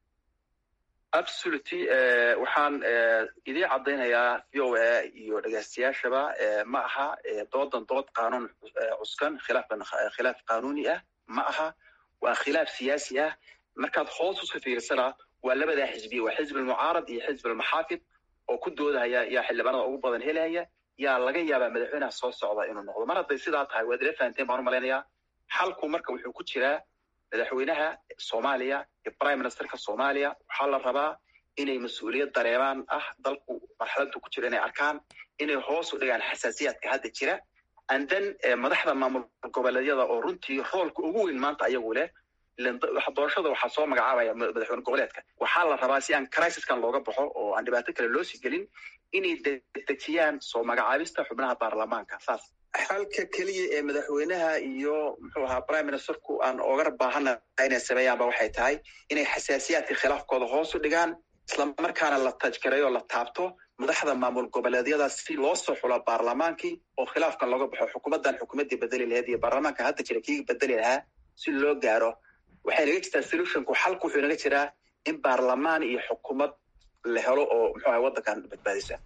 absolutely waxaan idiin caddaynayaa v o a iyo dhegaystayaashaba ma aha doodan dood qaanuun cuskan khilaafkan khilaaf qaanuuni ah ma aha waa khilaaf siyaasi ah markaad hoos uska fiirsana waa labadaa xisbiya waa xisbi almucaarad iyo xisbi almaxaafid oo ku doodahaya yaa xildhibaanada ugu badan helaya yaa laga yaabaa madaxweynaha soo socda inuu noqdo mar hadday sidaa tahay waad ila fahanteen baan u malaynayaa xalku marka wuxuu ku jiraa madaxweynaha soomaaliya iyo prime ministerka soomaaliya waxaa la rabaa inay mas-uuliyad dareemaan ah dalku marxaladdu ku jiro inay arkaan inay hoos u dhigaan xasaasiyaadka hadda jira and then madaxda maamul goboleedyada oo runtii roolka ugu weyn maanta ayagu leh doorashada waxaa soo magacaabaya madaxweyne goboleedka waxaa la rabaa si aan crisiskan looga baxo oo aan dhibaato kale loo sii gelin inay dedejiyaan soo magacaabista xubnaha baarlamaanka saas xalka keliya ee madaxweynaha iyo muxuu ahaa prime ministerku aan oga baahana inay sameeyaanba waxay tahay inay xasaasiyaadka khilaafkooda hoos u dhigaan islamarkaana la tajgareeyo la taabto madaxda maamul goboleedyada si loo soo xulo baarlamaankii oo khilaafkan looga baxo xukuumaddan xukuumaddii bedeli lahayd iyo baarlamaanka hadda jira kii bedeli lahaa si loo gaaro waxay naga jirtaa solutionku xalku wuxuu naga jiraa in baarlamaan iyo xukuumad la helo oo muxuu ahay waddankan badbaadisa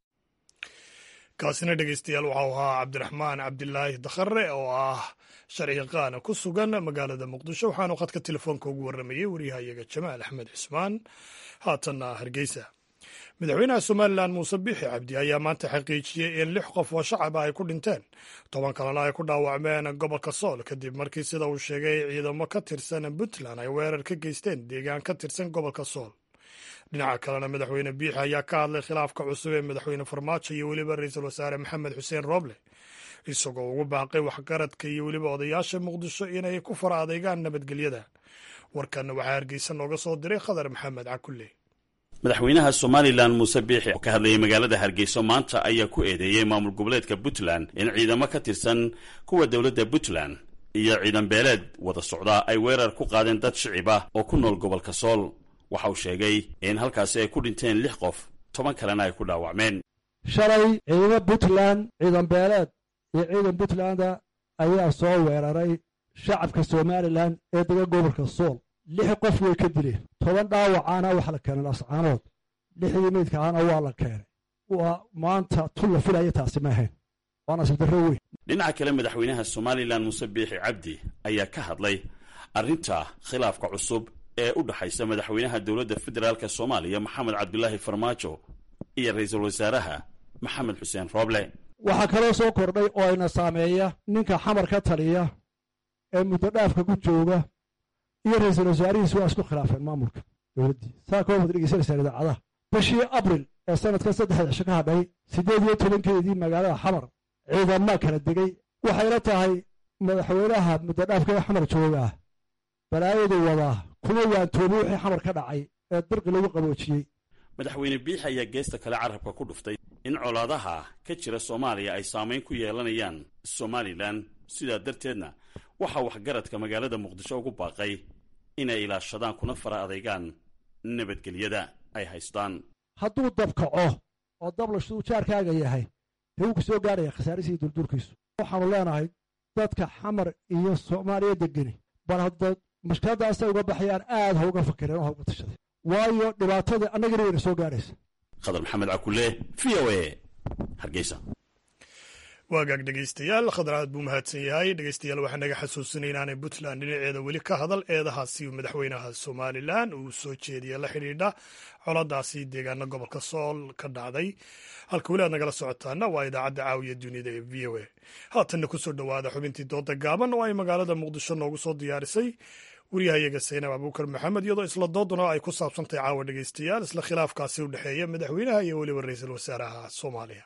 kaasina dhegeystayaal waxau ahaa cabdiraxmaan cabdilaahi dakhare oo ah sharciyaqaana ku sugan magaalada muqdisho waxaanu khadka telefoonka ugu warramayey waryahayaga jamaal axmed cismaan haatanna hargeysa madaxweynaha somalilan muuse biixi cabdi ayaa maanta xaqiijiyey in lix qof oo shacaba ay ku dhinteen toban kalena ay ku dhaawacmeen gobolka sool kadib markii sida uu sheegay ciidamo ka tirsan puntland ay weerar ka geysteen deegaan ka tirsan gobolka sool dhinaca kalena madaxweyne biixi ayaa ka hadlay khilaafka cusub ee madaxweyne farmaajo iyo weliba ra-iisul wasaare maxamed xuseen rooble isagoo ugu baaqay waxgaradka iyo weliba odayaasha muqdisho inay ku fara adeegaan nabadgelyada warkanna waxaa hargeysa nooga soo diray khadar maxamed cakulle madaxweynaha somalilan muuse biixi oo ka hadlayay magaalada hargeyso maanta ayaa ku eedeeyey maamul goboleedka puntland in ciidamo ka tirsan kuwa dowladda puntland iyo ciidan beeleed wada socdaa ay weerar ku qaadeen dad shicib ah oo ku nool gobolka sool waxa uu sheegay in halkaasi ay ku dhinteen lix qof toban kalena ay ku dhaawacmeen shalay ciidamo puntland ciidan beeleed iyo ciidan puntlanda ayaa soo weeraray shacabka somalilan ee dega gobolka sool lix qof way ka dileen toban dhaawacaana waxa la keenay lascaanood lixdii meydkaana waa la keenay waa maanta tun la filaya taasi ma ahayn waa nasiib darro weyn dhinaca kale madaxweynaha somalilan muuse biixi cabdi ayaa ka hadlay arrinta khilaafka cusub ee u dhexaysa madaxweynaha dowladda federaalk soomaaliya maxamed cabdulaahi farmaajo iyo ra-iisul wasaaraha maxamed xuseen rooble waxaa kaloo soo kordhay oo ayna saameeya ninka xamar ka taliya ee muddo dhaafka ku jooga iyo ra-iisul wasaarihiisu waa isku khilaafeen maamulka dowladdii saa koo wad dhegeysanaysaan idaacadaha bishii abril ee sanadkan saddexda cisho ka hadhay siddeed iyo tobankeedii magaalada xamar ciidamaa kala degay waxayla tahay madaxweynaha muddo dhaafka ee xamar joogaa balaayadu wadaa kuma waantoomi wixii xamar ka dhacay ee dirqi lagu qaboojiyey madaxweyne biixi ayaa geesta kale carabka ku dhuftay in colaadaha ka jira soomaaliya ay saamayn ku yeelanayaan somalilan sidaa darteedna waxaa waxgaradka magaalada muqdisho ugu baaqay inay ilaashadaan kuna fara adeygaan nabadgelyada ay haystaan hadduu dabkaco oo dablashduu jaarkaaga yahay dee wuu ku soo gaaraya khasaarisiii dulduurkiisu waxaanu leenahay dadka xamar iyo soomaaliya degeni bal hadda mashkiladdaasay uga baxayaan aad ha uga fakireen oo ha uga tashaday waayo dhibaatadii annagana wayna soo gaaraysa khadar maxamed cakule v o a hargeysa waagaag dhegeystayaal khadar aad buu mahadsan yahay dhegeystayaal waxaa naga xasuusinay inaanay puntland dhinaceeda weli ka hadal eedahaasi madaxweynaha somalilan uu soo jeediya la xidhiidha coladaasi deegaana gobolka sool ka dhacday halka weli aad nagala socotaana waa idaacadda caawiya dunida ee v o a haatanna kusoo dhowaada xubintii dooda gaaban oo ay magaalada muqdisho noogu soo diyaarisay waryahayaga saynab abuukar maxamed iyadoo isla dooduna ay ku saabsantahay caawa dhegeystayaal isla khilaafkaasi u dhexeeya madaxweynaha iyo weliba ra-iisul wasaaraha soomaaliya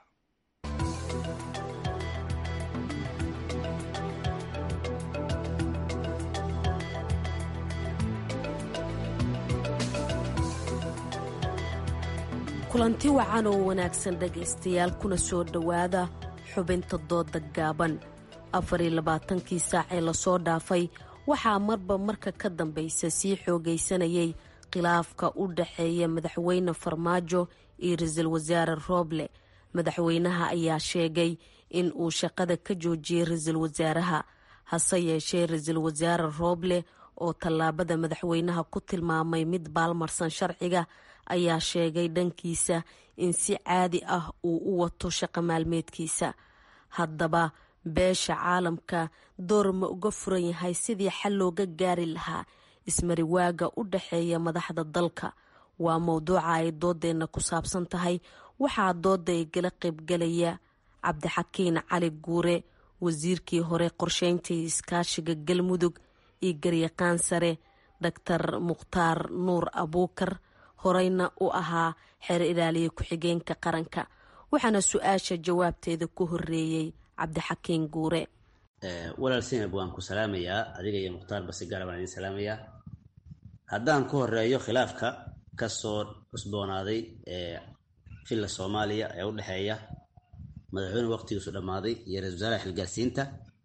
kulanti wacan oo wanaagsan dhegaystayaal kuna soo dhowaada xubinta dooda gaaban afariyo labaatankii saac ee lasoo dhaafay waxaa marba marka ka dambaysa sii xoogaysanayay khilaafka u dhaxeeya madaxweyne farmaajo iyo ra-iisul wasaare rooble madaxweynaha ayaa sheegay in uu shaqada ka joojiyey ra-iisul wasaaraha hase yeeshee ra-iisul wasaare rooble oo tallaabada madaxweynaha ku tilmaamay mid baalmarsan sharciga ayaa sheegay dhankiisa in si caadi ah uu u wato shaqo maalmeedkiisa haddaba beesha caalamka door ma uga furan yahay sidii xal looga gaari lahaa ismariwaaga u dhaxeeya madaxda dalka waa mowduuca ay doodeenna ku saabsan tahay waxaa dooda igala qaybgalaya cabdixakiin cali guure wasiirkii hore qorsheynta iyo iskaashiga galmudug iyo garyaqaan sare doctor mukhtaar nuur abuukar horeyna u ahaa xeer ilaaliya ku-xigeenka qaranka waxaana su-aasha jawaabteeda ku horeeyey cabdixakiin guure walaal sinab waan ku salaamayaa adiga iyo mukhtaar basi gaara baan idin salaamayaa haddaan ku horeeyo khilaafka kasoo cusboonaaday ee filla soomaaliya ee u dhexeeya madaxweyne waqtigiisu dhammaaday iyo ra-isul wasaaraha xilgaarsiinta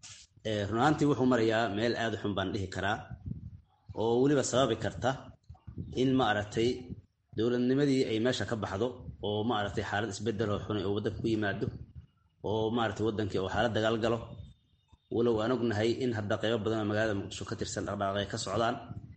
run ahaantii wuxuu marayaa meel aada u xun baan dhihi karaa oo weliba sababi karta in ma aragtay dowladnimadii ay meesha ka baxdo oo ma aragtay xaalad isbedel oo xunay oo waddanka ku yimaado oo maaragtay waddankii oo xaalad dagaal galo walow aan ognahay in hadda qeybo badan oo magaalada muqdisho ka tirsan dhaqdhaqaaqay ka socdaan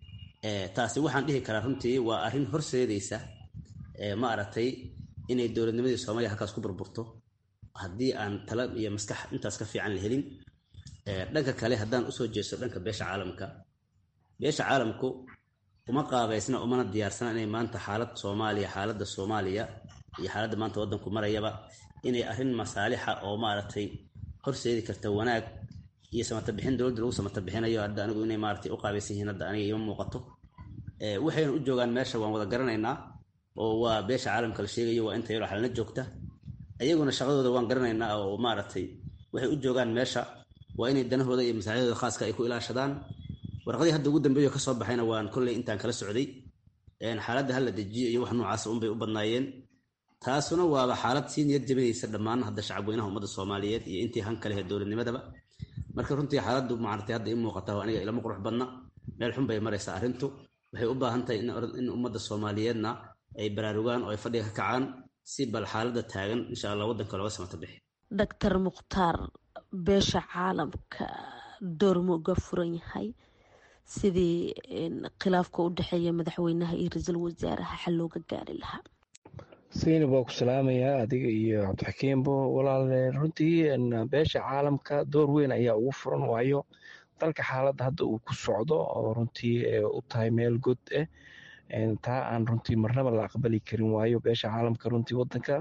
taasi waxaan dhihi karaa runtii waa arrin horseedaysa ma aragtay inay dowladnimadii soomaaliya halkaas ku burburto haddii aan tala iyo maskax intaas ka fiican la helin dhanka kale haddaan usoo jeesto dhanka beesha caalamka beesha caalamku uma qaabaysna umana diyaarsana inay maanta xaalad soomaaliya xaaladda soomaaliya iyo xaaladda maanta waddanku marayaba inay arrin masaalixa oo maaragtay horseedi karta wanaag iyo samatabixin dowladda lagu samatabixinayo hadda anigu inay maaragtay u qaabaysan yihiin hadda aniga ima muuqato waxayna u joogaan meesha waan wada garanaynaa oo waa beesha caalamka la sheegayo waa inta yaroo xalna joogta iyaguna shaqadooda waan garanaynaa oo maaragtay waxay u joogaan meesha waa inay danahooda iyo masaaxidooda khaaska ay ku ilaashadaan warqadii hadda ugu dambeeyo ka soo baxayna waan kolley intaan kala socday xaaladda hala dejiyo iyo wax noocaasa unbay u badnaayeen taasuna waaba xaalad sii niyad jabinaysa dhammaan hadda shacabweynaha ummadda soomaaliyeed iyo intii han kalehe dowladnimadaba marka runtii xaaladdu maaragtay hadda ii muuqata aniga ilama qurux badna meel xun bay maraysaa arrintu waxay u baahan tahay in ummadda soomaaliyeedna ay baraarugaan oo ay fadhiga ka kacaan si bal xaaladda taagan insha allah waddanka looga samata bixi doctor mukhtaar beesha caalamka door ma uga furan yahay sidii khilaafka u dhexeeya madaxweynaha iyo ra-iisul wasaaraha xal looga gaari lahaa saynab waa ku salaamayaa adiga iyo cabdixakiimbo walaale runtii beesha caalamka door weyn ayaa ugu furan waayo dalka xaaladda hadda uu ku socdo oo runtii u tahay meel god ah taa aan runtii marnaba la aqbali karin waayo beesha caalamka runtii wadanka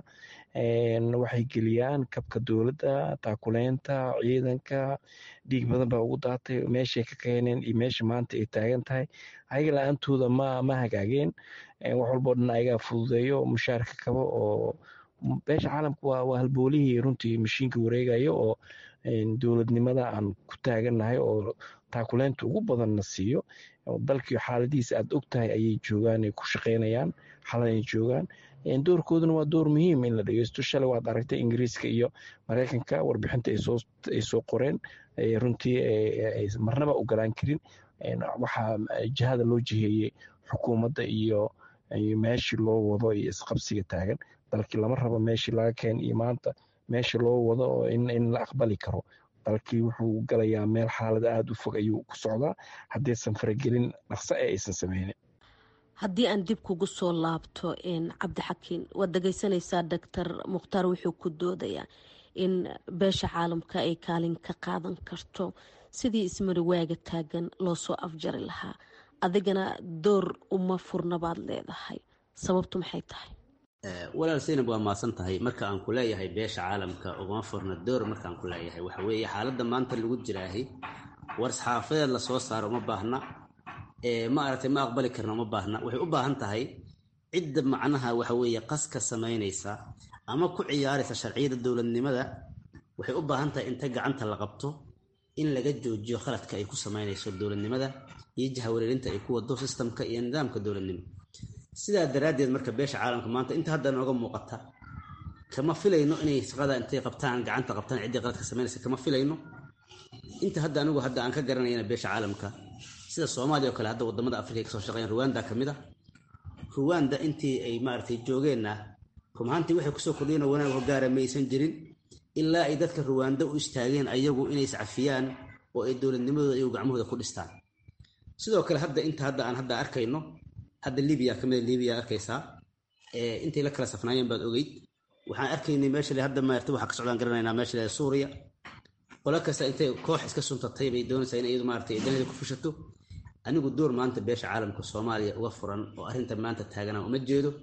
waxay geliyaan kabka dowladda taakuleynta ciidanka dhiig badan baa ugu daatay meeshay ka keeneen iyo meesha maanta ay taagan tahay ayaga la-aantooda ma ma hagaageen wax walboo dhan ayagaa fududeeyo mushaarka kabo oo beesha caalamka waa waa halboolihii runtii mashiinka wareegayo oo dowladnimada aan ku taagannahay oo taakuleynta ugu badanna siiyo dalkii xaaladihiisa aad og tahay ayay joogaan ay ku shaqeynayaan xalanay joogaan doorkooduna waa door muhiim in la dhegeysto shalay waad aragtay ingiriiska iyo mareykanka warbixinta ay soo qoreen runtii marnaba ogolaan karin waxaa jihada loo jiheeyey xukuumadda iyo meeshii loo wado iyo isqabsiga taagan dalkii lama rabo meeshii laga keen iyo maanta meeshii loo wado oo in la aqbali karo dalkii wuxuu galayaa meel xaalad aada u fog ayuu ku socdaa haddaysan faragelin dhaqso ee aysan sameynin haddii aan dib kugu soo laabto cabdixakiin waad dhegeysanaysaa doctor mukhtaar wuxuu ku doodayaa in beesha caalamka ay kaalin ka qaadan karto sidii ismariwaaga taagan loo soo afjari lahaa adigana door uma furna baad leedahay sababtu maxay tahay walaal saynab waa maasan tahay marka aan ku leeyahay beesha caalamka ugama furna door markaan ku leeyahay waxa weeye xaaladda maanta lagu jiraahay war-saxaafadeed lasoo saaro uma baahna ma aragtay ma aqbali karna uma baahna waxay u baahan tahay cidda macnaha waxa weeye qaska samaynaysa ama ku ciyaaraysa sharciyada dowladnimada waxay u baahan tahay inta gacanta la qabto in laga joojiyo khaladka ay ku samaynayso dowladnimada iyo jahawareerinta ay ku wado sistamka iyo nidaamka dowladnimo sidaa daraaddeed marka beesha caalamka maanta inta hadda nooga muuqata kama filayno inay shaqada intay qabtaan gacanta qabtaan ciddii qaladka samaynaysa kama filayno inta hadda anigu hadda aan ka garanayana beesha caalamka sida soomaaliya oo kale hadda wadamada afrika ay kasoo shaqeeyaan ruwanda ka mid a ruwanda intii ay maaragtay joogeenna rumahaantii waxay kusoo kordhiyeen oo wanaag hogaara maysan jirin ilaa ay dadka ruwanda u istaageen ayagu inay iscafiyaan oo ay dowladnimadooda iyagu gacmahooda ku dhistaan sidoo kale hadda inta hadda aan hadda arkayno hadda libiya kamid a libiya arkaysaa intay la kala safnaayeen baad ogeyd waxaan arkaynay meesha hadda maarta waxaa ka socdaan garanaynaa meesha leeda suuriya qolo kasta intay koox iska suntatay bay doonaysaa in iyadu maaragtay danaheeda ku fushato anigu door maanta beesha caalamka soomaaliya uga furan oo arrinta maanta taagana uma jeedo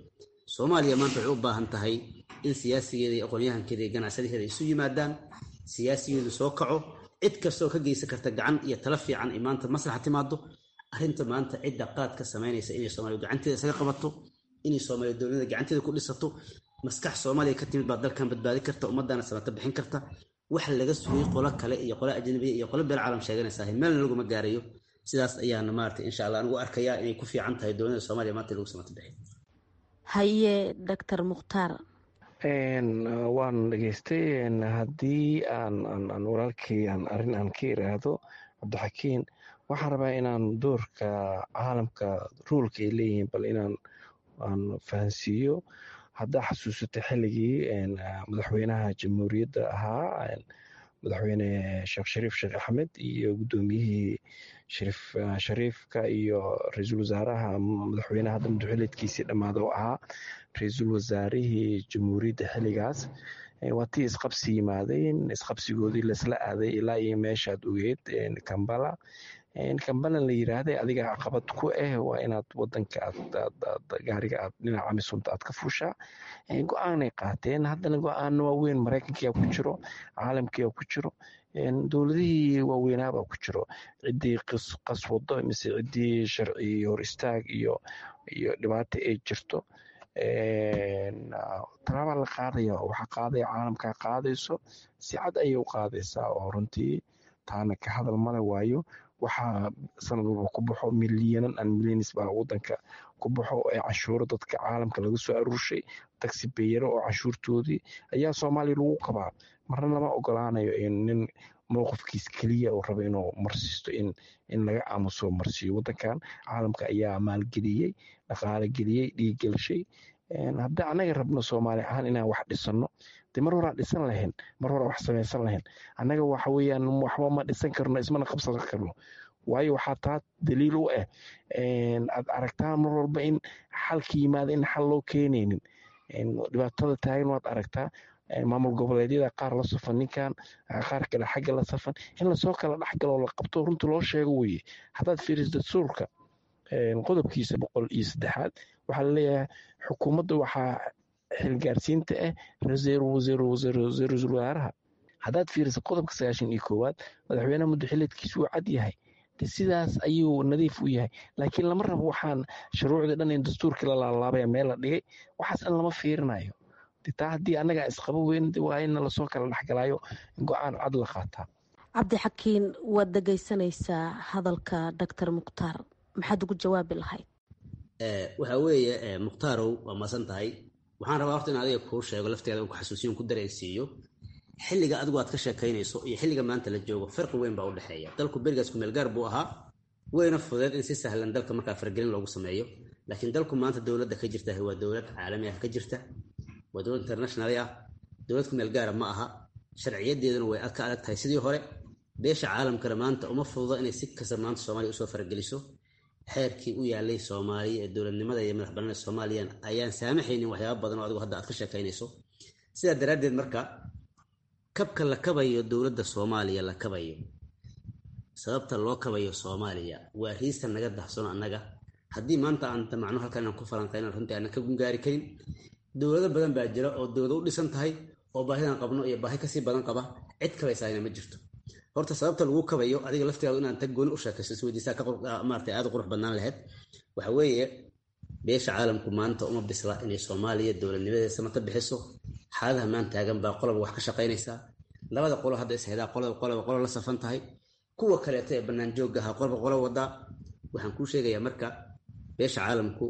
soomaaliya maanta waxay u baahan tahay in siyaasigeeda iyo aqoonyahankeeda iyo ganacsadaheeda isu yimaadaan siyaasigeedu soo kaco cid kastoo ka geysan karta gacan iyo tala fiican ay maanta maslaxa timaado arrinta maanta cidda qaad ka samaynaysa inay soomaaliya gacanteeda isaga qabato inay soomaaliya dowladnimada gacanteeda ku dhisato maskax soomaaliya ka timid baa dalkan badbaadi karta ummaddaana samata bixin karta wax laga sugay qolo kale iyo qolo ajnabiya iyo qolo beel caalam sheeganaysaa meelna laguma gaarayo sidaas ayaana maarata insha allah anigu arkayaa inay ku fiican tahay dowladda soomaaliya maanta lagu samata bixin haye doctor mukhtaar waan dhegeystay haddii aan walaalkii aan arrin aan ka iraahdo cabdixakiin waxaan rabaa inaan doorka caalamka ruulka ay leeyihiin bal inaan aan fahansiiyo haddaa xasuusata xilligii madaxweynaha jamhuuriyadda ahaa madaxweyne sheekh shariif sheekh axmed iyo guddoomiyihii shariif shariifka iyo ra-iisul wasaaraha madaxweynaha hadda madaxweyneedkiisii dhammaada oo ahaa ra-iisul wasaarihii jamhuuriyadda xilligaas waa tii isqabsi yimaadeen isqabsigoodii laisla aaday ilaa iyo meeshaad ogeed kambala kambala la yiraahday adiga caqabad ku ah waa inaad wadanka gaariga aad dhinaca misunta aad ka fuushaa go-aanay qaateen haddana go-aano waaweyn maraykankiyaa ku jiro caalamkiyaa ku jiro dowladihii waaweynaabaa ku jiro ciddii qaswado mise ciddii sharci hor istaag iyo iyo dhibaato ay jirto talaabaa la qaadaya waxa qaadaya caalamkaa qaadayso si cad ayay u qaadaysaa oo runtii taana ka hadal male waayo waxaa sanad walba ku baxo milyanan an milyanis baa wadanka ku baxo ee canshuuro dadka caalamka laga soo aruurshay taxi beyaro oo canshuurtoodii ayaa soomaaliya lagu qabaa marna lama ogolaanayo nin mowqifkiis keliya uu rabo inuu marsiisto in laga aamuso marsiiyo wadankan caalamka ayaa maalgeliyey dhaqaale geliyey dhiiggelshay haddii annaga rabno soomaali ahaan inaan wax dhisano de mar horaan dhisan lahayn mar horaan wax samaysan lahayn annaga waxa weeyaan waxba ma dhisan karno ismana qabsan karno waayo waxaa taa daliil u ah aad aragtaan mar walba in xalka yimaada in xal loo keenaynin dhibaatada taagan waad aragtaa maamul goboleedyada qaar la safan ninkan qaar kale xagga la safan in lasoo kala dhexgalo la qabto runta loo sheego weye haddaad fiiriso dastuurka qodobkiisa boqol iyo saddexaad waxaa laleeyahay xukuumadda waxaa xilgaarsiinta ah ra-iisul wasaaraha haddaad fiiriso qodobka sagaashan iyo koowaad madaxweynaha muddo xileedkiisu uu cad yahay de sidaas ayuu nadiif u yahay laakiin lama rabo waxaan shuruucdii dhan in dastuurkii la laalaabaya meel la dhigay waxaas dhan lama fiirinayo taa haddii annagaa isqabo weyn waa in lasoo kala dhexgalaayo go-aan cad la qaataa cabdixakiin waad dhegaysanaysaa hadalka doctor mukhtaar maxaad ugu jawaabi lahayd waxa weeye mukhtarow waa masan tahay waxaan rabaa horta in adiga kuu sheego lafteeda ku xasuusiyon ku dareensiiyo xilliga adigu aad ka sheekaynayso iyo xilliga maanta la joogo farqi weyn baa u dhexeeya dalku berigaas kumeelgaar buu ahaa wayna fudeed in si sahlan dalka markaa fargelin loogu sameeyo laakiin dalku maanta dowladda ka jirta waa dowlad caalami ah ka jirta waa dowlad international ah dowlad kumeel gaara ma aha sharciyadeeduna way ka adag tahay sidii hore beesha caalamkana maanta uma fududo inay si kasta maanta soomaaliya usoo farageliso xeerkii u yaalay soomaaliya ee dowladnimada iyo madax bannaanida soomaaliya ayaan saamaxaynin waxyaaba badan oo adigu hadda aad ka sheekaynayso sidaa daraaddeed marka kabka la kabayo dowladda soomaaliya la kabayo sababta loo kabayo soomaaliya waa riista naga dahsano annaga haddii maanta aan damacno halkan inaan ku falanqayno runtii aanan ka gungaari karin dowlado badan baa jira oo dowlado u dhisan tahay oo baahidan qabno iyo baahi kasii badan qaba cid kabaysaayna ma jirto horta sababta lagu kabayo adiga laftigaadu inaan tag gooni u sheekayso isweydiisaa maarata aad u qurux badnaan lahayd waxa weeye beesha caalamku maanta uma bisla inay soomaaliya dowladnimadeeda samata bixiso xaaladaha maan taagan baa qoloba wax ka shaqaynaysaa labada qolo hadda ishaydaa qolaba qoloba qolo la safan tahay kuwa kaleeto ee bannaan joogga ahaa qolba qolo wadaa waxaan kuu sheegayaa marka beesha caalamku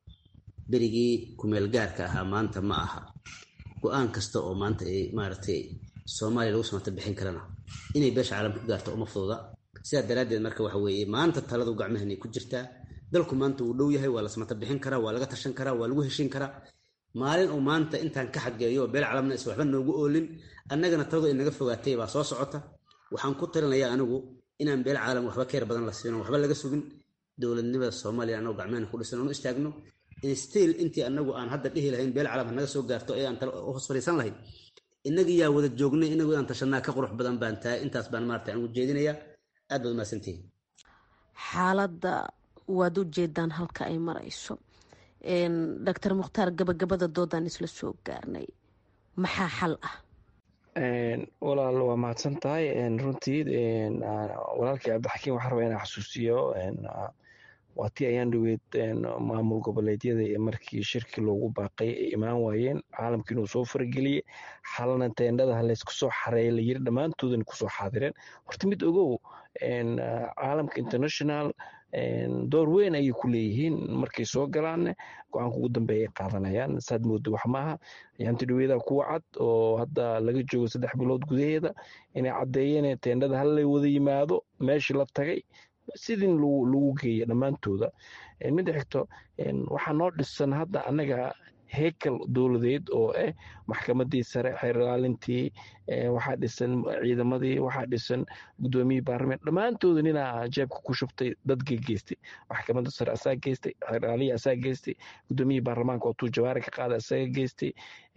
berigii kumeel gaarka ahaa maanta ma aha go-aan kasta oo maanta ay maaragtay soomaaliya lagu samata bixin karana inay beesha caalamka ku gaarto uma fududa sidaa daraaddeed marka waxa weeye maanta taladu gacmahanay ku jirtaa dalku maanta wuu dhow yahay waa la samata bixin karaa waa laga tashan karaa waa lagu heshin karaa maalin uu maanta intaan ka xageeyo oo beel calamna is waxba noogu oolin annagana taladu ay naga fogaatay baa soo socota waxaan ku talinayaa anigu inaan beel caalam waxba keer badan la siino waxba laga sugin dowladnimada soomaaliya annagu gacmahana ku dhisan oonu istaagno stiil intii anagu aan hadda dhihi lahayn beel calam hanaga soo gaarto ee aan hoos fadhiisan lahayn inagii yaa wada joognay inagu inaan tashanaa ka qurux badan baan tahay intaas baan maarata aan ugu jeedinayaa aad baad umahadsantihin xaaladda waad u jeedaan halka ay marayso doctor mukhtaar gabagabada doodaan isla soo gaarnay maxaa xal ah walaal waa mahadsan tahay runtii walaalkii cabdixakiim waxaa rabaa inaa xasuusiyo waa tii ayaan dhaweyd maamul goboleedyada markii shirki loogu baaqay ay imaan waayeen caalamkii inuu soo farageliyey xalna teendhada laysku soo xareeya layiri dhammaantoodana kusoo xaadireen horta mid ogow caalamka international door weyn ayay ku leeyihiin markay soo galaanne go-aanka ugu dambeeya ay qaadanayaan saad moodo wax maaha yaanti dhaweeda kuwa cad oo hadda laga joogo saddex bilood gudaheeda inay caddeeyeen teendhada hallay wada yimaado meeshii la tagay sidin lagu geeya dhammaantooda midda xigto waxaa noo dhisan hadda annaga heykal dowladeed oo ah maxkamadii sare xeer ilaalintii waxaa dhisan ciidamadii waxaa dhisan gudoomiyii baarlament dhammaantooda ninaa jeebka ku shubtay dadkii geystay maxkamadda sare asaa geystay xeer ilaaliya asaa geystay gudoomiyii baarlamaanka oo tuu jawaari ka qaada asaga geystay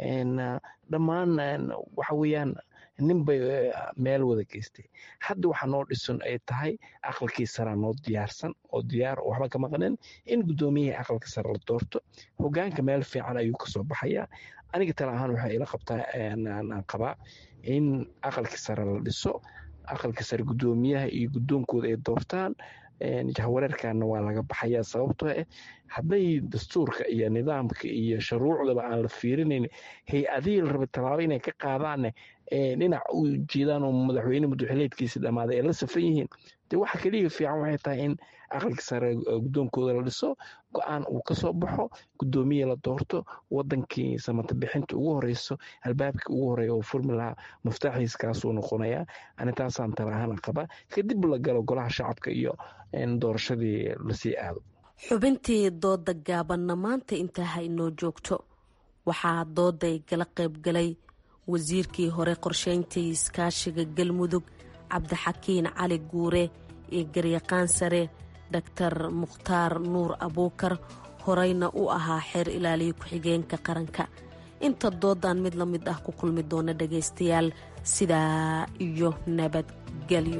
dhammaan waxa weeyaan nin bay meel wada geystay hadda waxaa noo dhisan ay tahay aqalkii saraa noo diyaarsan oo diyaar oo waxba ka maqneen in guddoomiyihii aqalka sare la doorto hogaanka meel fiican ayuu kasoo baxayaa aniga tala ahaan waxay ila qabtaa aan qabaa in aqalkii sare la dhiso aqalka sare guddoomiyaha iyo guddoonkooda ay doortaan jahwareerkana waa laga baxayaa sababtoo ah hadday dastuurka iyo nidaamka iyo shuruucdaba aan la fiirinayn hay-adihii la raba tallaabo inay ka qaadaanne dhinac u jeedaan oo madaxweyne madaxileedkiisi dhammaaday ay la safan yihiin dee waxa keliya fiican waxay tahay in aqalka sare guddoonkooda la dhiso go-aan uu kasoo baxo guddoomiya la doorto wadankii samata bixinta ugu horeyso albaabkii ugu horeeya oo furmi lahaa muftaaxiis kaasuu noqonayaa ani taasaan tala ahaan qaba kadib la galo golaha shacabka iyo doorashadii lasii aado xubintii dooda gaabanna maanta intaa ha inoo joogto waxaa dooday gala qaybgalay wasiirkii hore qorsheyntii iskaashiga galmudug cabdixakiin cali guure iyo garyaqaan sare doktar mukhtaar nuur abuukar horeyna u ahaa xeer ilaaliya ku-xigeenka qaranka inta doodan mid la mid ah ku kulmi doona dhagaystayaal sidaa iyo nabadgelyo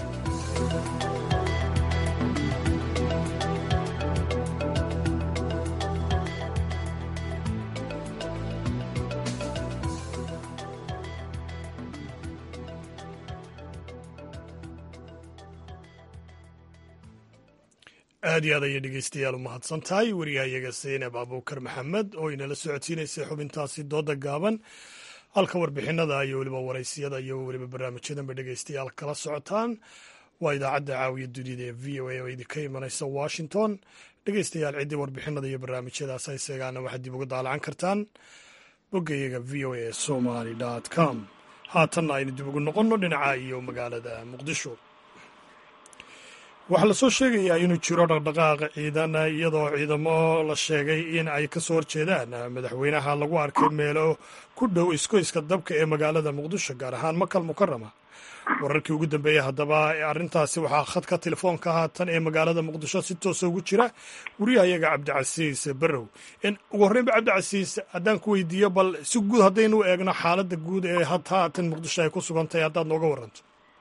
aad iyo aad ayay dhegeystayaal u mahadsan tahay wariyahayaga saynab abuukar maxamed oo inala socodsiinaysay xubintaasi dooda gaaban halka warbixinada iyo weliba waraysiyada iyo weliba barnaamijyadanba dhegeystayaal kala socotaan waa idaacadda caawiya dunida ee v o a oo idinka imanaysa washington dhegeystayaal ciddii warbixinada iyo barnaamijyadaas hayseegaana waxaad dib uga daalacan kartaan boggayaga v o a somaly com haatanna aynu dib ugu noqonno dhinaca iyo magaalada muqdisho waxaa lasoo sheegayaa inuu jiro dhaqdhaqaaq ciidan iyadoo ciidamo la sheegay in ay ka soo horjeedaan madaxweynaha lagu arkay meelo ku dhow iskoyska dabka ee magaalada muqdisho gaar ahaan makal mukarama wararkii ugu dambeeyey haddaba arrintaasi waxaa khadka telefoonka haatan ee magaalada muqdisho si toosa ugu jira wariyahayaga cabdicasiis barrow ugu horreynba cabdicasiis haddaan ku weydiiyo bal si guud haddaynu eegno xaaladda guud ee haatan muqdisho ay ku sugantahay haddaad nooga waranto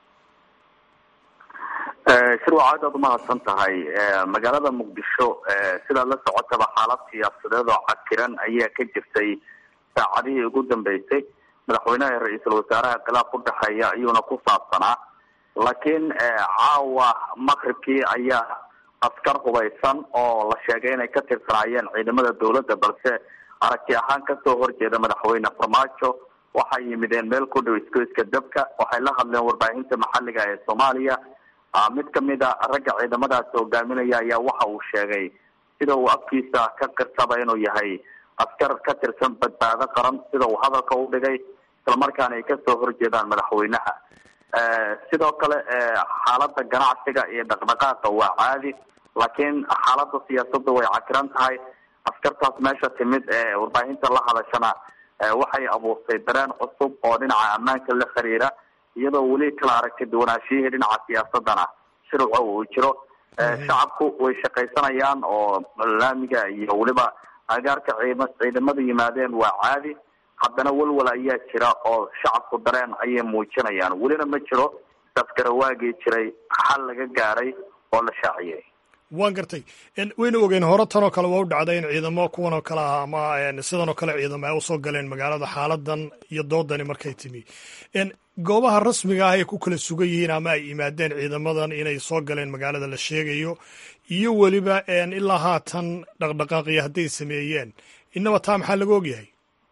shirwac aad aad umahadsan tahay magaalada muqdisho sidaad la socotaba xaalad siyaasadeed oo cakiran ayaa ka jirtay saacadihii ugu dambeysay madaxweynaha iyo ra-iisul wasaaraha khilaaf u dhexeeya ayuuna ku saabsanaa laakiin caawa maqribkii ayaa askar hubaysan oo la sheegay inay ka tirsanaayeen ciidamada dowladda balse aragti ahaan kasoo horjeeda madaxweyne farmaajo waxay yimideen meel ku dhow iskoyska dabka waxay la hadleen warbaahinta maxalliga ee soomaaliya mid kamid a ragga ciidamadaas hogaaminaya ayaa waxa uu sheegay sida uu afkiisa ka qirsaba inuu yahay askar ka tirsan badbaado qaran sida uu hadalka u dhigay islamarkaana ay kasoo horjeedaan madaxweynaha sidoo kale xaalada ganacsiga iyo dhaqdhaqaaqa waa caadi laakiin xaalada siyaasadda way cakiran tahay askartaas meesha timid ee warbaahinta la hadashana waxay abuurtay dareen cusub oo dhinaca ammaanka la xiriira iyadoo weli kala aragti duwanaashiyihii dhinaca siyaasadana shirca uu jiro shacabku way shaqaysanayaan oo laamiga iyo weliba agaarka ciidam ciidamada yimaadeen waa caadi haddana walwal ayaa jira oo shacabku dareen ayay muujinayaan welina ma jiro safgarawaagii jiray xal laga gaaray oo la shaaciyay waan gartay wayna ogeen hore tanoo kale waa u dhacday in ciidamo kuwan oo kale ah ama sidan oo kale ciidamo ay usoo galeen magaalada xaaladan iyo doodani markay timi goobaha rasmiga ah ay ku kala sugan yihiin ama ay yimaadeen ciidamadan inay soo galeen magaalada la sheegayo iyo weliba ilaa haatan dhaqdhaqaaqiya hadday sameeyeen inaba taa maxaa laga ogyahay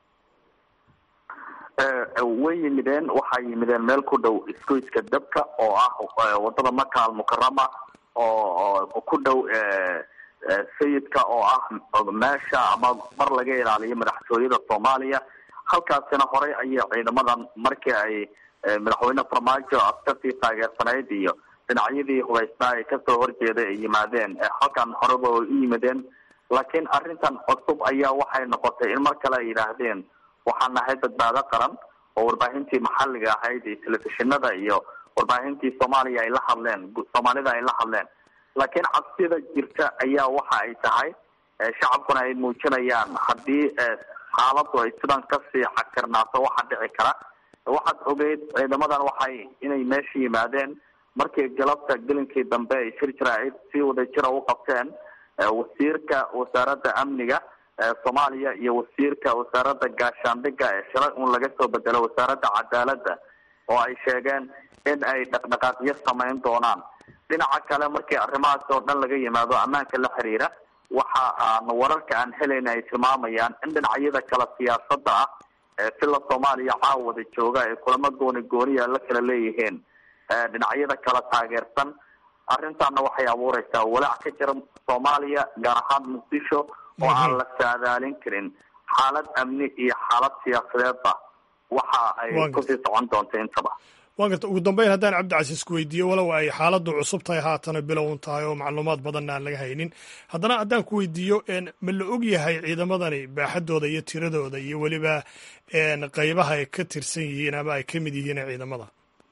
way yimideen waxay yimideen meel ku dhow isgoyska dabka oo ah wadada maka almukarama oo ku dhow sayidka oo ah meesha ama mar laga ilaaliyo madaxtooyada soomaaliya halkaasina horey ayay ciidamadan markii ay madaxweyne farmaajo askartii taageersanayd iyo dhinacyadii hubaysnaa ay kasoo horjeeday ay yimaadeen halkan horeba ay u yimideen laakiin arrintan cusub ayaa waxay noqotay in mar kale ay yidhaahdeen waxaan nahay badbaado qaran oo warbaahintii maxalliga ahayd iyo telefishinada iyo warbaahintii soomaaliya ay la hadleen soomaalida ay la hadleen laakiin cabsida jirta ayaa waxa ay tahay shacabkuna ay muujinayaan haddii xaaladu ay sidan kasii xakirnaato waxa dhici kara waxaad ogeyd ciidamadan waxay inay meesha yimaadeen markii galabta gelinkii dambe ay shir jaraa'id si wadajira u qabteen wasiirka wasaaradda amniga soomaaliya iyo wasiirka wasaaradda gaashaandhigga ee shalay un laga soo bedelo wasaaradda cadaaladda oo ay sheegeen in ay dhaqdhaqaaqyo samayn doonaan dhinaca kale markii arrimahaas oo dhan laga yimaado ammaanka la xiriira waxa aan wararka aan helayna ay tilmaamayaan in dhinacyada kale siyaasadda ah ee sila soomaaliya caawada jooga ay kulamo gooni gooniya la kala leeyihiin dhinacyada kala taageersan arrintaana waxay abuureysaa walaac ka jira soomaaliya gaar ahaan muqdisho oo aan la saadaalin karin xaalad amni iyo xaalad siyaasadeedba waxa ay kusii socon doonta intaba waan garta ugu dambeyn haddaan cabdicasiis ku weydiiyo walow ay xaaladdu cusub tahay haatana bilown tahay oo macluumaad badanna aan laga haynin haddana haddaan ku weydiiyo ma la og yahay ciidamadani baaxadooda iyo tiradooda iyo weliba qeybaha ay ka tirsan yihiin ama ay ka mid yihiin ciidamada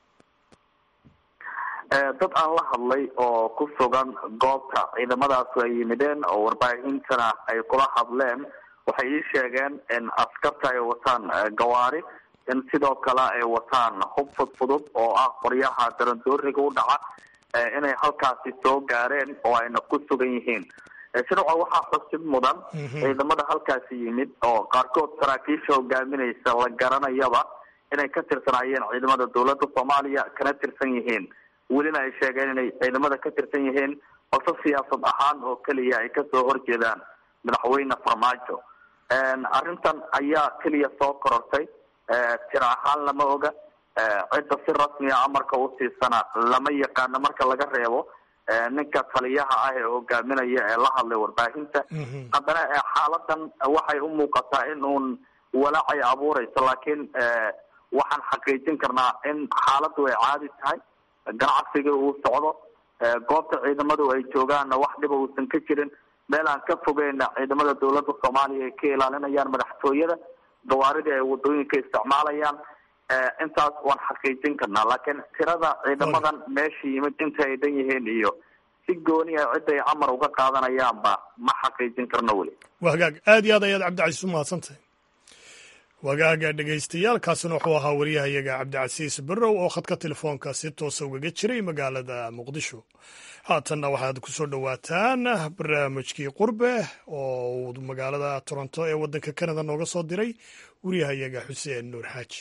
dad aan la hadlay oo ku sugan goobta ciidamadaas ay yimideen oo warbaahintana ay kula hadleen waxay ii sheegeen in askarta ay wataan gawaari in sidoo kale ay wataan hub fudfudud oo ah qoryaha darandooriga u dhaca inay halkaasi soo gaareen oo ayna ku sugan yihiin shirca waxaa xusid mudan ciidamada halkaasi yimid oo qaarkood saraakiisha hogaaminaysa la garanayaba inay ka tirsanaayeen ciidamada dowladda soomaaliya kana tirsan yihiin welina ay sheegeen inay ciidamada ka tirsan yihiin balse siyaasad ahaan oo keliya ay kasoo horjeedaan madaxweyne farmaajo arrintan ayaa keliya soo korortay tiro ahaan lama oga cidda si rasmiya amarka u siisana lama yaqaano marka laga reebo ninka taliyaha ah ee hogaaminaya ee la hadlay warbaahinta haddana xaaladan waxay u muuqataa in uun walaacay abuureyso laakiin waxaan xaqiijin karnaa in xaaladdu ay caadi tahay ganacsiga uu socdo goobta ciidamadu ay joogaanna wax dhiba uusan ka jirin meel aan ka fogeyna ciidamada dowladda soomaaliya ay ka ilaalinayaan madaxtooyada gawaaridii ay wadooyinka isticmaalayaan intaas waan xaqiijin karnaa laakiin tirada ciidamadan meesha yimid inta ay dhan yihiin iyo si gooni a cidda ay amar uga qaadanayaanba ma xaqiijin karno weli waa hagaag aad iyo aad ayaad cabdicasiis u mahadsantahay wagaaga dhegaystayaaalkaasina wuxuu ahaa wariyahayaga cabdicasiis barrow oo khadka telefoonka si toosa ugaga jiray magaalada muqdisho haatanna waxaad ku soo dhowaataan barnaamijkii qurbe oo uu magaalada toronto ee waddanka kanada nooga soo diray wariyahayaga xuseen nuur xaaji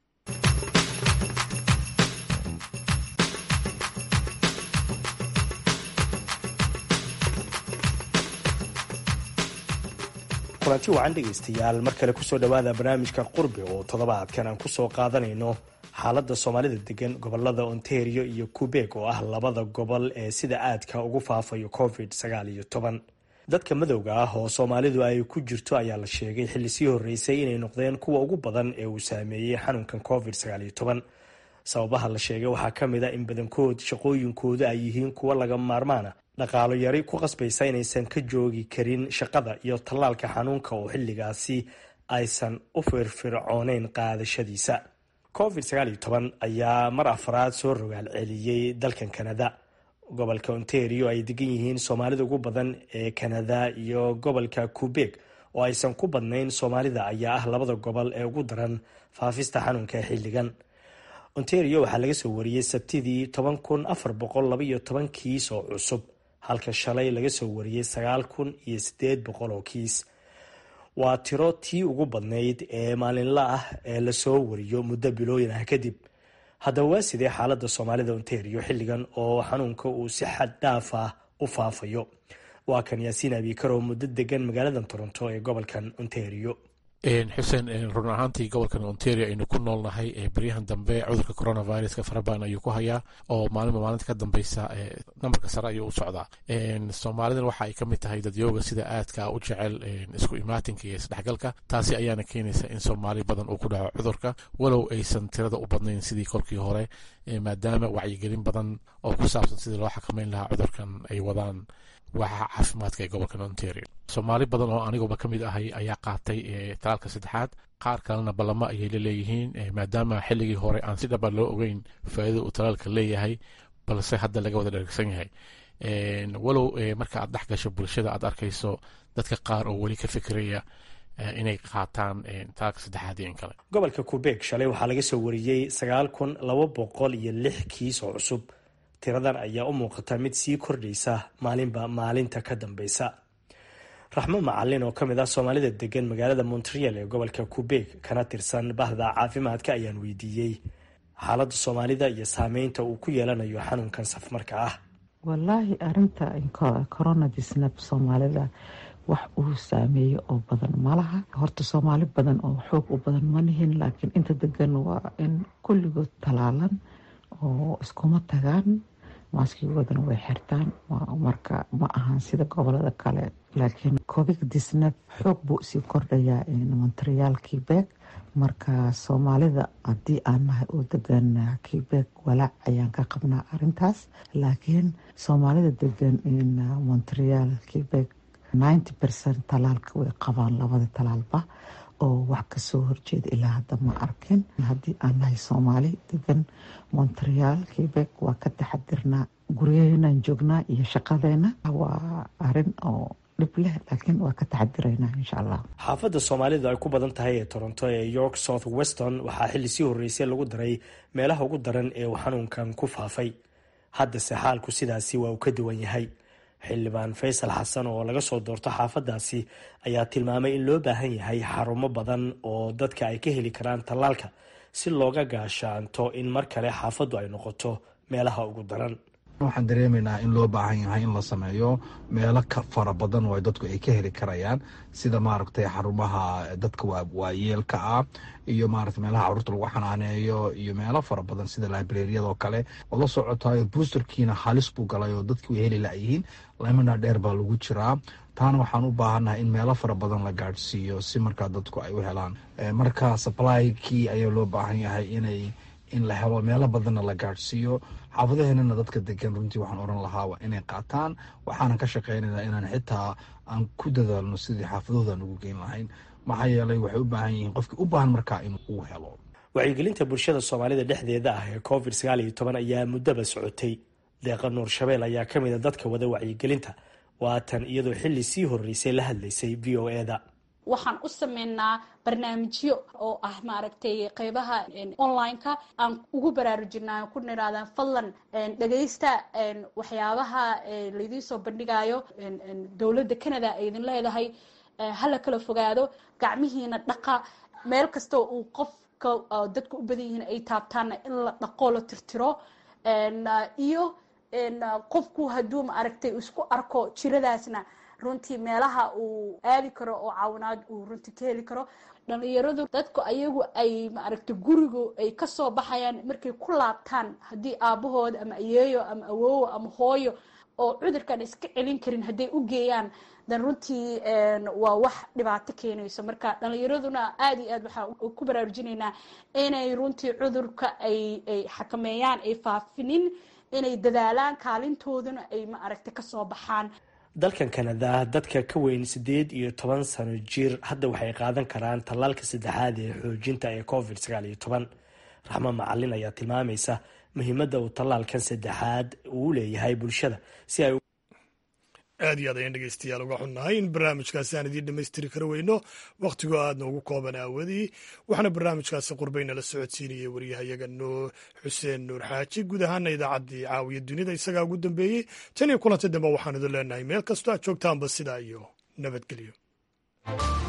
kulanti wacan dhegaystayaal mar kale kusoo dhowaada barnaamijka qurbi oo toddobaadkan aan kusoo qaadanayno xaaladda soomaalida degan gobolada ontario iyo quebeg oo ah labada gobol ee sida aadka ugu faafayo covid sagaal iyo toban dadka madowga ah oo soomaalidu ay ku jirto ayaa la sheegay xilli sii horreysay inay noqdeen kuwa ugu badan ee uu saameeyey xanuunkan covid sagaal iyo toban sababaha la sheegay waxaa ka mid a in badankood shaqooyinkooda ay yihiin kuwa laga maarmaana dhaqaalo yari ku qasbaysa inaysan ka joogi karin shaqada iyo tallaalka xanuunka oo xilligaasi aysan u firfircooneyn qaadashadiisa covid sagaal iyo toban ayaa mar afraad soo rogaal celiyey dalkan kanada gobolka ontario ay degan yihiin soomaalida ugu badan ee kanada iyo gobolka quebeg oo aysan ku badnayn soomaalida ayaa ah labada gobol ee ugu daran faafista xanuunka xilligan ontario waxaa laga soo wariyey sabtidii toban kun afar boqol labaiyo toban kiis oo cusub halka shalay laga soo wariyey sagaal kun iyo sideed boqol oo kiis waa tiro tii ugu badnayd ee maalinla ah ee lasoo wariyo muddo bilooyin ah kadib haddaba waa sidee xaaladda soomaalida ontario xilligan oo xanuunka uu si xad dhaaf ah u faafayo waa kan yaasiin abiikar oo muddo degan magaalada toronto ee gobolkan ontario xuseen run ahaantii gobolkan ontario aynu ku noolnahay beryahan dambe cudurka coronaviruska farabadan ayuu ku hayaa oo maalinba maalinta ka dambeysa nambarka sare ayuu u socdaa soomaalidan waxa ay ka mid tahay dadyooga sida aadka u jecel isku imaatinka iyo isdhexgalka taasi ayaana keenaysa in soomaali badan uu ku dhaco cudurka walow aysan tirada u badnayn sidii kolkii hore maadaama wacyigelin badan oo ku saabsan sidii loo xakameyn lahaa cudurkan ay wadaan waaxa caafimaadka ee gobolkan ontario soomaali badan oo aniguba ka mid ahay ayaa qaatay talaalka saddexaad qaar kalena ballamo ayay la leeyihiin maadaama xilligii hore aan si dhaba loo ogeyn faa'iidada uu talaalka leeyahay balse hadda laga wada dhergsan yahay walow marka aad dhex gasho bulshada aad arkayso dadka qaar oo weli ka fikiraya inay qaataan talaalka saddexaad iyo in kale gobolka kubeeg shalay waxaa laga soo wariyey sagaal kun laba boqol iyo lix kiis oo cusub tiradan ayaa u muuqata mid sii kordhaysa maalinba maalinta ka dambeysa raxmo macalin oo kamid ah soomaalida degan magaalada montreal ee gobolka kubeeg kana tirsan bahda caafimaadka ayaan weydiiyey xaaladda soomaalida iyo saameynta uu ku yeelanayo xanuunkan safmarka ah wallaahi arinta coronadisnab soomaalida wax uu saameeyo oo badan malaha horta soomaali badan oo xoog u badan ma nihin laakiin inta degan waa in kulligood talaalan oo iskuma tagaan maaskigoodana way xirtaan marka ma ahan sida gobolada kale laakiin covid disnab xoog buu usii kordhayaa montreal quebec marka soomaalida haddii aan nahay oo degan quebec walaac ayaan ka qabnaa arintaas laakiin soomaalida degan montreal quebec ninety percent talaalka way qabaan labada talaalba oo wax kasoo horjeeda ilaa hadda ma arkin haddii aan nahay soomaali degan montreal quebec waa ka taxadirnaa guryaheynaan joognaa iyo shaqadeena waa arin oo dhib leh laakiin waa ka taxadiraynaa insha allah xaafadda soomaalida ay ku badan tahay ee toronto ee york south weston waxaa xilli sii horreysay lagu daray meelaha ugu daran ee uu xanuunkan ku faafay haddase xaalku sidaasi waa uu ka duwan yahay xildhibaan faysal xasan oo laga soo doorto xaafadaasi ayaa tilmaamay in loo baahan yahay xarumo badan oo dadka ay ka heli karaan tallaalka si looga gaashaanto in mar kale xaafaddu ay noqoto meelaha ugu daran waxaan dareemaynaa in loo baahan yahay in la sameeyo meelo ka fara badan oo dadku ay ka heli karayaan sida maaragtay xarumaha dadka waayeelka ah iyo maarata meelaha caruurta lagu xanaaneeyo iyo meelo fara badan sida librariyadoo kale oo la socotayo boosterkiina halis buu galay oo dadki way heli layihiin lamina dheer baa lagu jiraa taana waxaan u baahannahay in meelo fara badan la gaadhsiiyo si markaa dadku ay u helaan marka sublykii ayaa loo baahan yahay inay in la helo meelo badanna la gaadhsiiyo xaafadaheenana dadka degan runtii waxaan oran lahaa waa inay qaataan waxaanan ka shaqeynayna inaan xitaa aan ku dadaalno sidii xaafadahoodan ugu geyn lahayn maxaa yeelay waxay u baahan yihiin qofkii u baahan markaa in uu helo wacyigelinta bulshada soomaalida dhexdeeda ah ee covid sagaal iyo toban ayaa muddaba socotay deeqa nuur shabeel ayaa ka mid a dadka wada wacyigelinta waatan iyadoo xilli sii horreysay la hadlaysay v o eda waxaan u sameynaa barnaamijyo oo ah maaragtay qeybaha online-ka aan ugu baraarujinaa ku niraada fadlan dhageysta waxyaabaha laydiin soo bandhigayo dowladda canada ay idin leedahay hala kala fogaado gacmihiina dhaqa meel kastoo uu qofka dadka u badan yihiin ay taabtaanna in la dhaqoo la tirtiro iyo qofku hadduu maaragtay isku arko jiradaasna runtii meelaha uu aadi karo oo caawinaad uu runtii ka heli karo dhalinyaradu dadku ayagu ay maaragtay gurigu ay kasoo baxayaan markay ku laabtaan haddii aabahood ama ayeeyo ama awoowo ama hooyo oo cudurkan iska celin karin hadday u geeyaan dan runtii waa wax dhibaato keenayso marka dhalinyaraduna aada iyo aad waxaan ku baraarujinaynaa inay runtii cudurka ay ay xakameeyaan ay faafinin inay dadaalaan kaalintooduna ay maaragtay kasoo baxaan dalkan kanada dadka ka weyn siddeed iyo toban sano jir hadda waxay qaadan karaan tallaalka saddexaad ee xoojinta ee covid sagaal iyo toban raxmo macalin ayaa tilmaamaysa muhiimadda uu tallaalkan saddexaad uu leeyahay bulshada si ay aad iyo aad ayaan dhegeystayaal uga xunnahay in barnaamijkaasi aan idiin dhammaystiri kara weyno wakhtigoo aadna ugu kooban aawadii waxaana barnaamijkaasi qurbaynala socodsiinayay waryahayaga noo xuseen nuur xaaji guud ahaana idaacaddii caawiya dunida isagaa ugu dambeeyey tan iyo kulanta dambe waxaan idin leenahay meel kastoo aad joogtaanba sidaa iyo nabadgelyo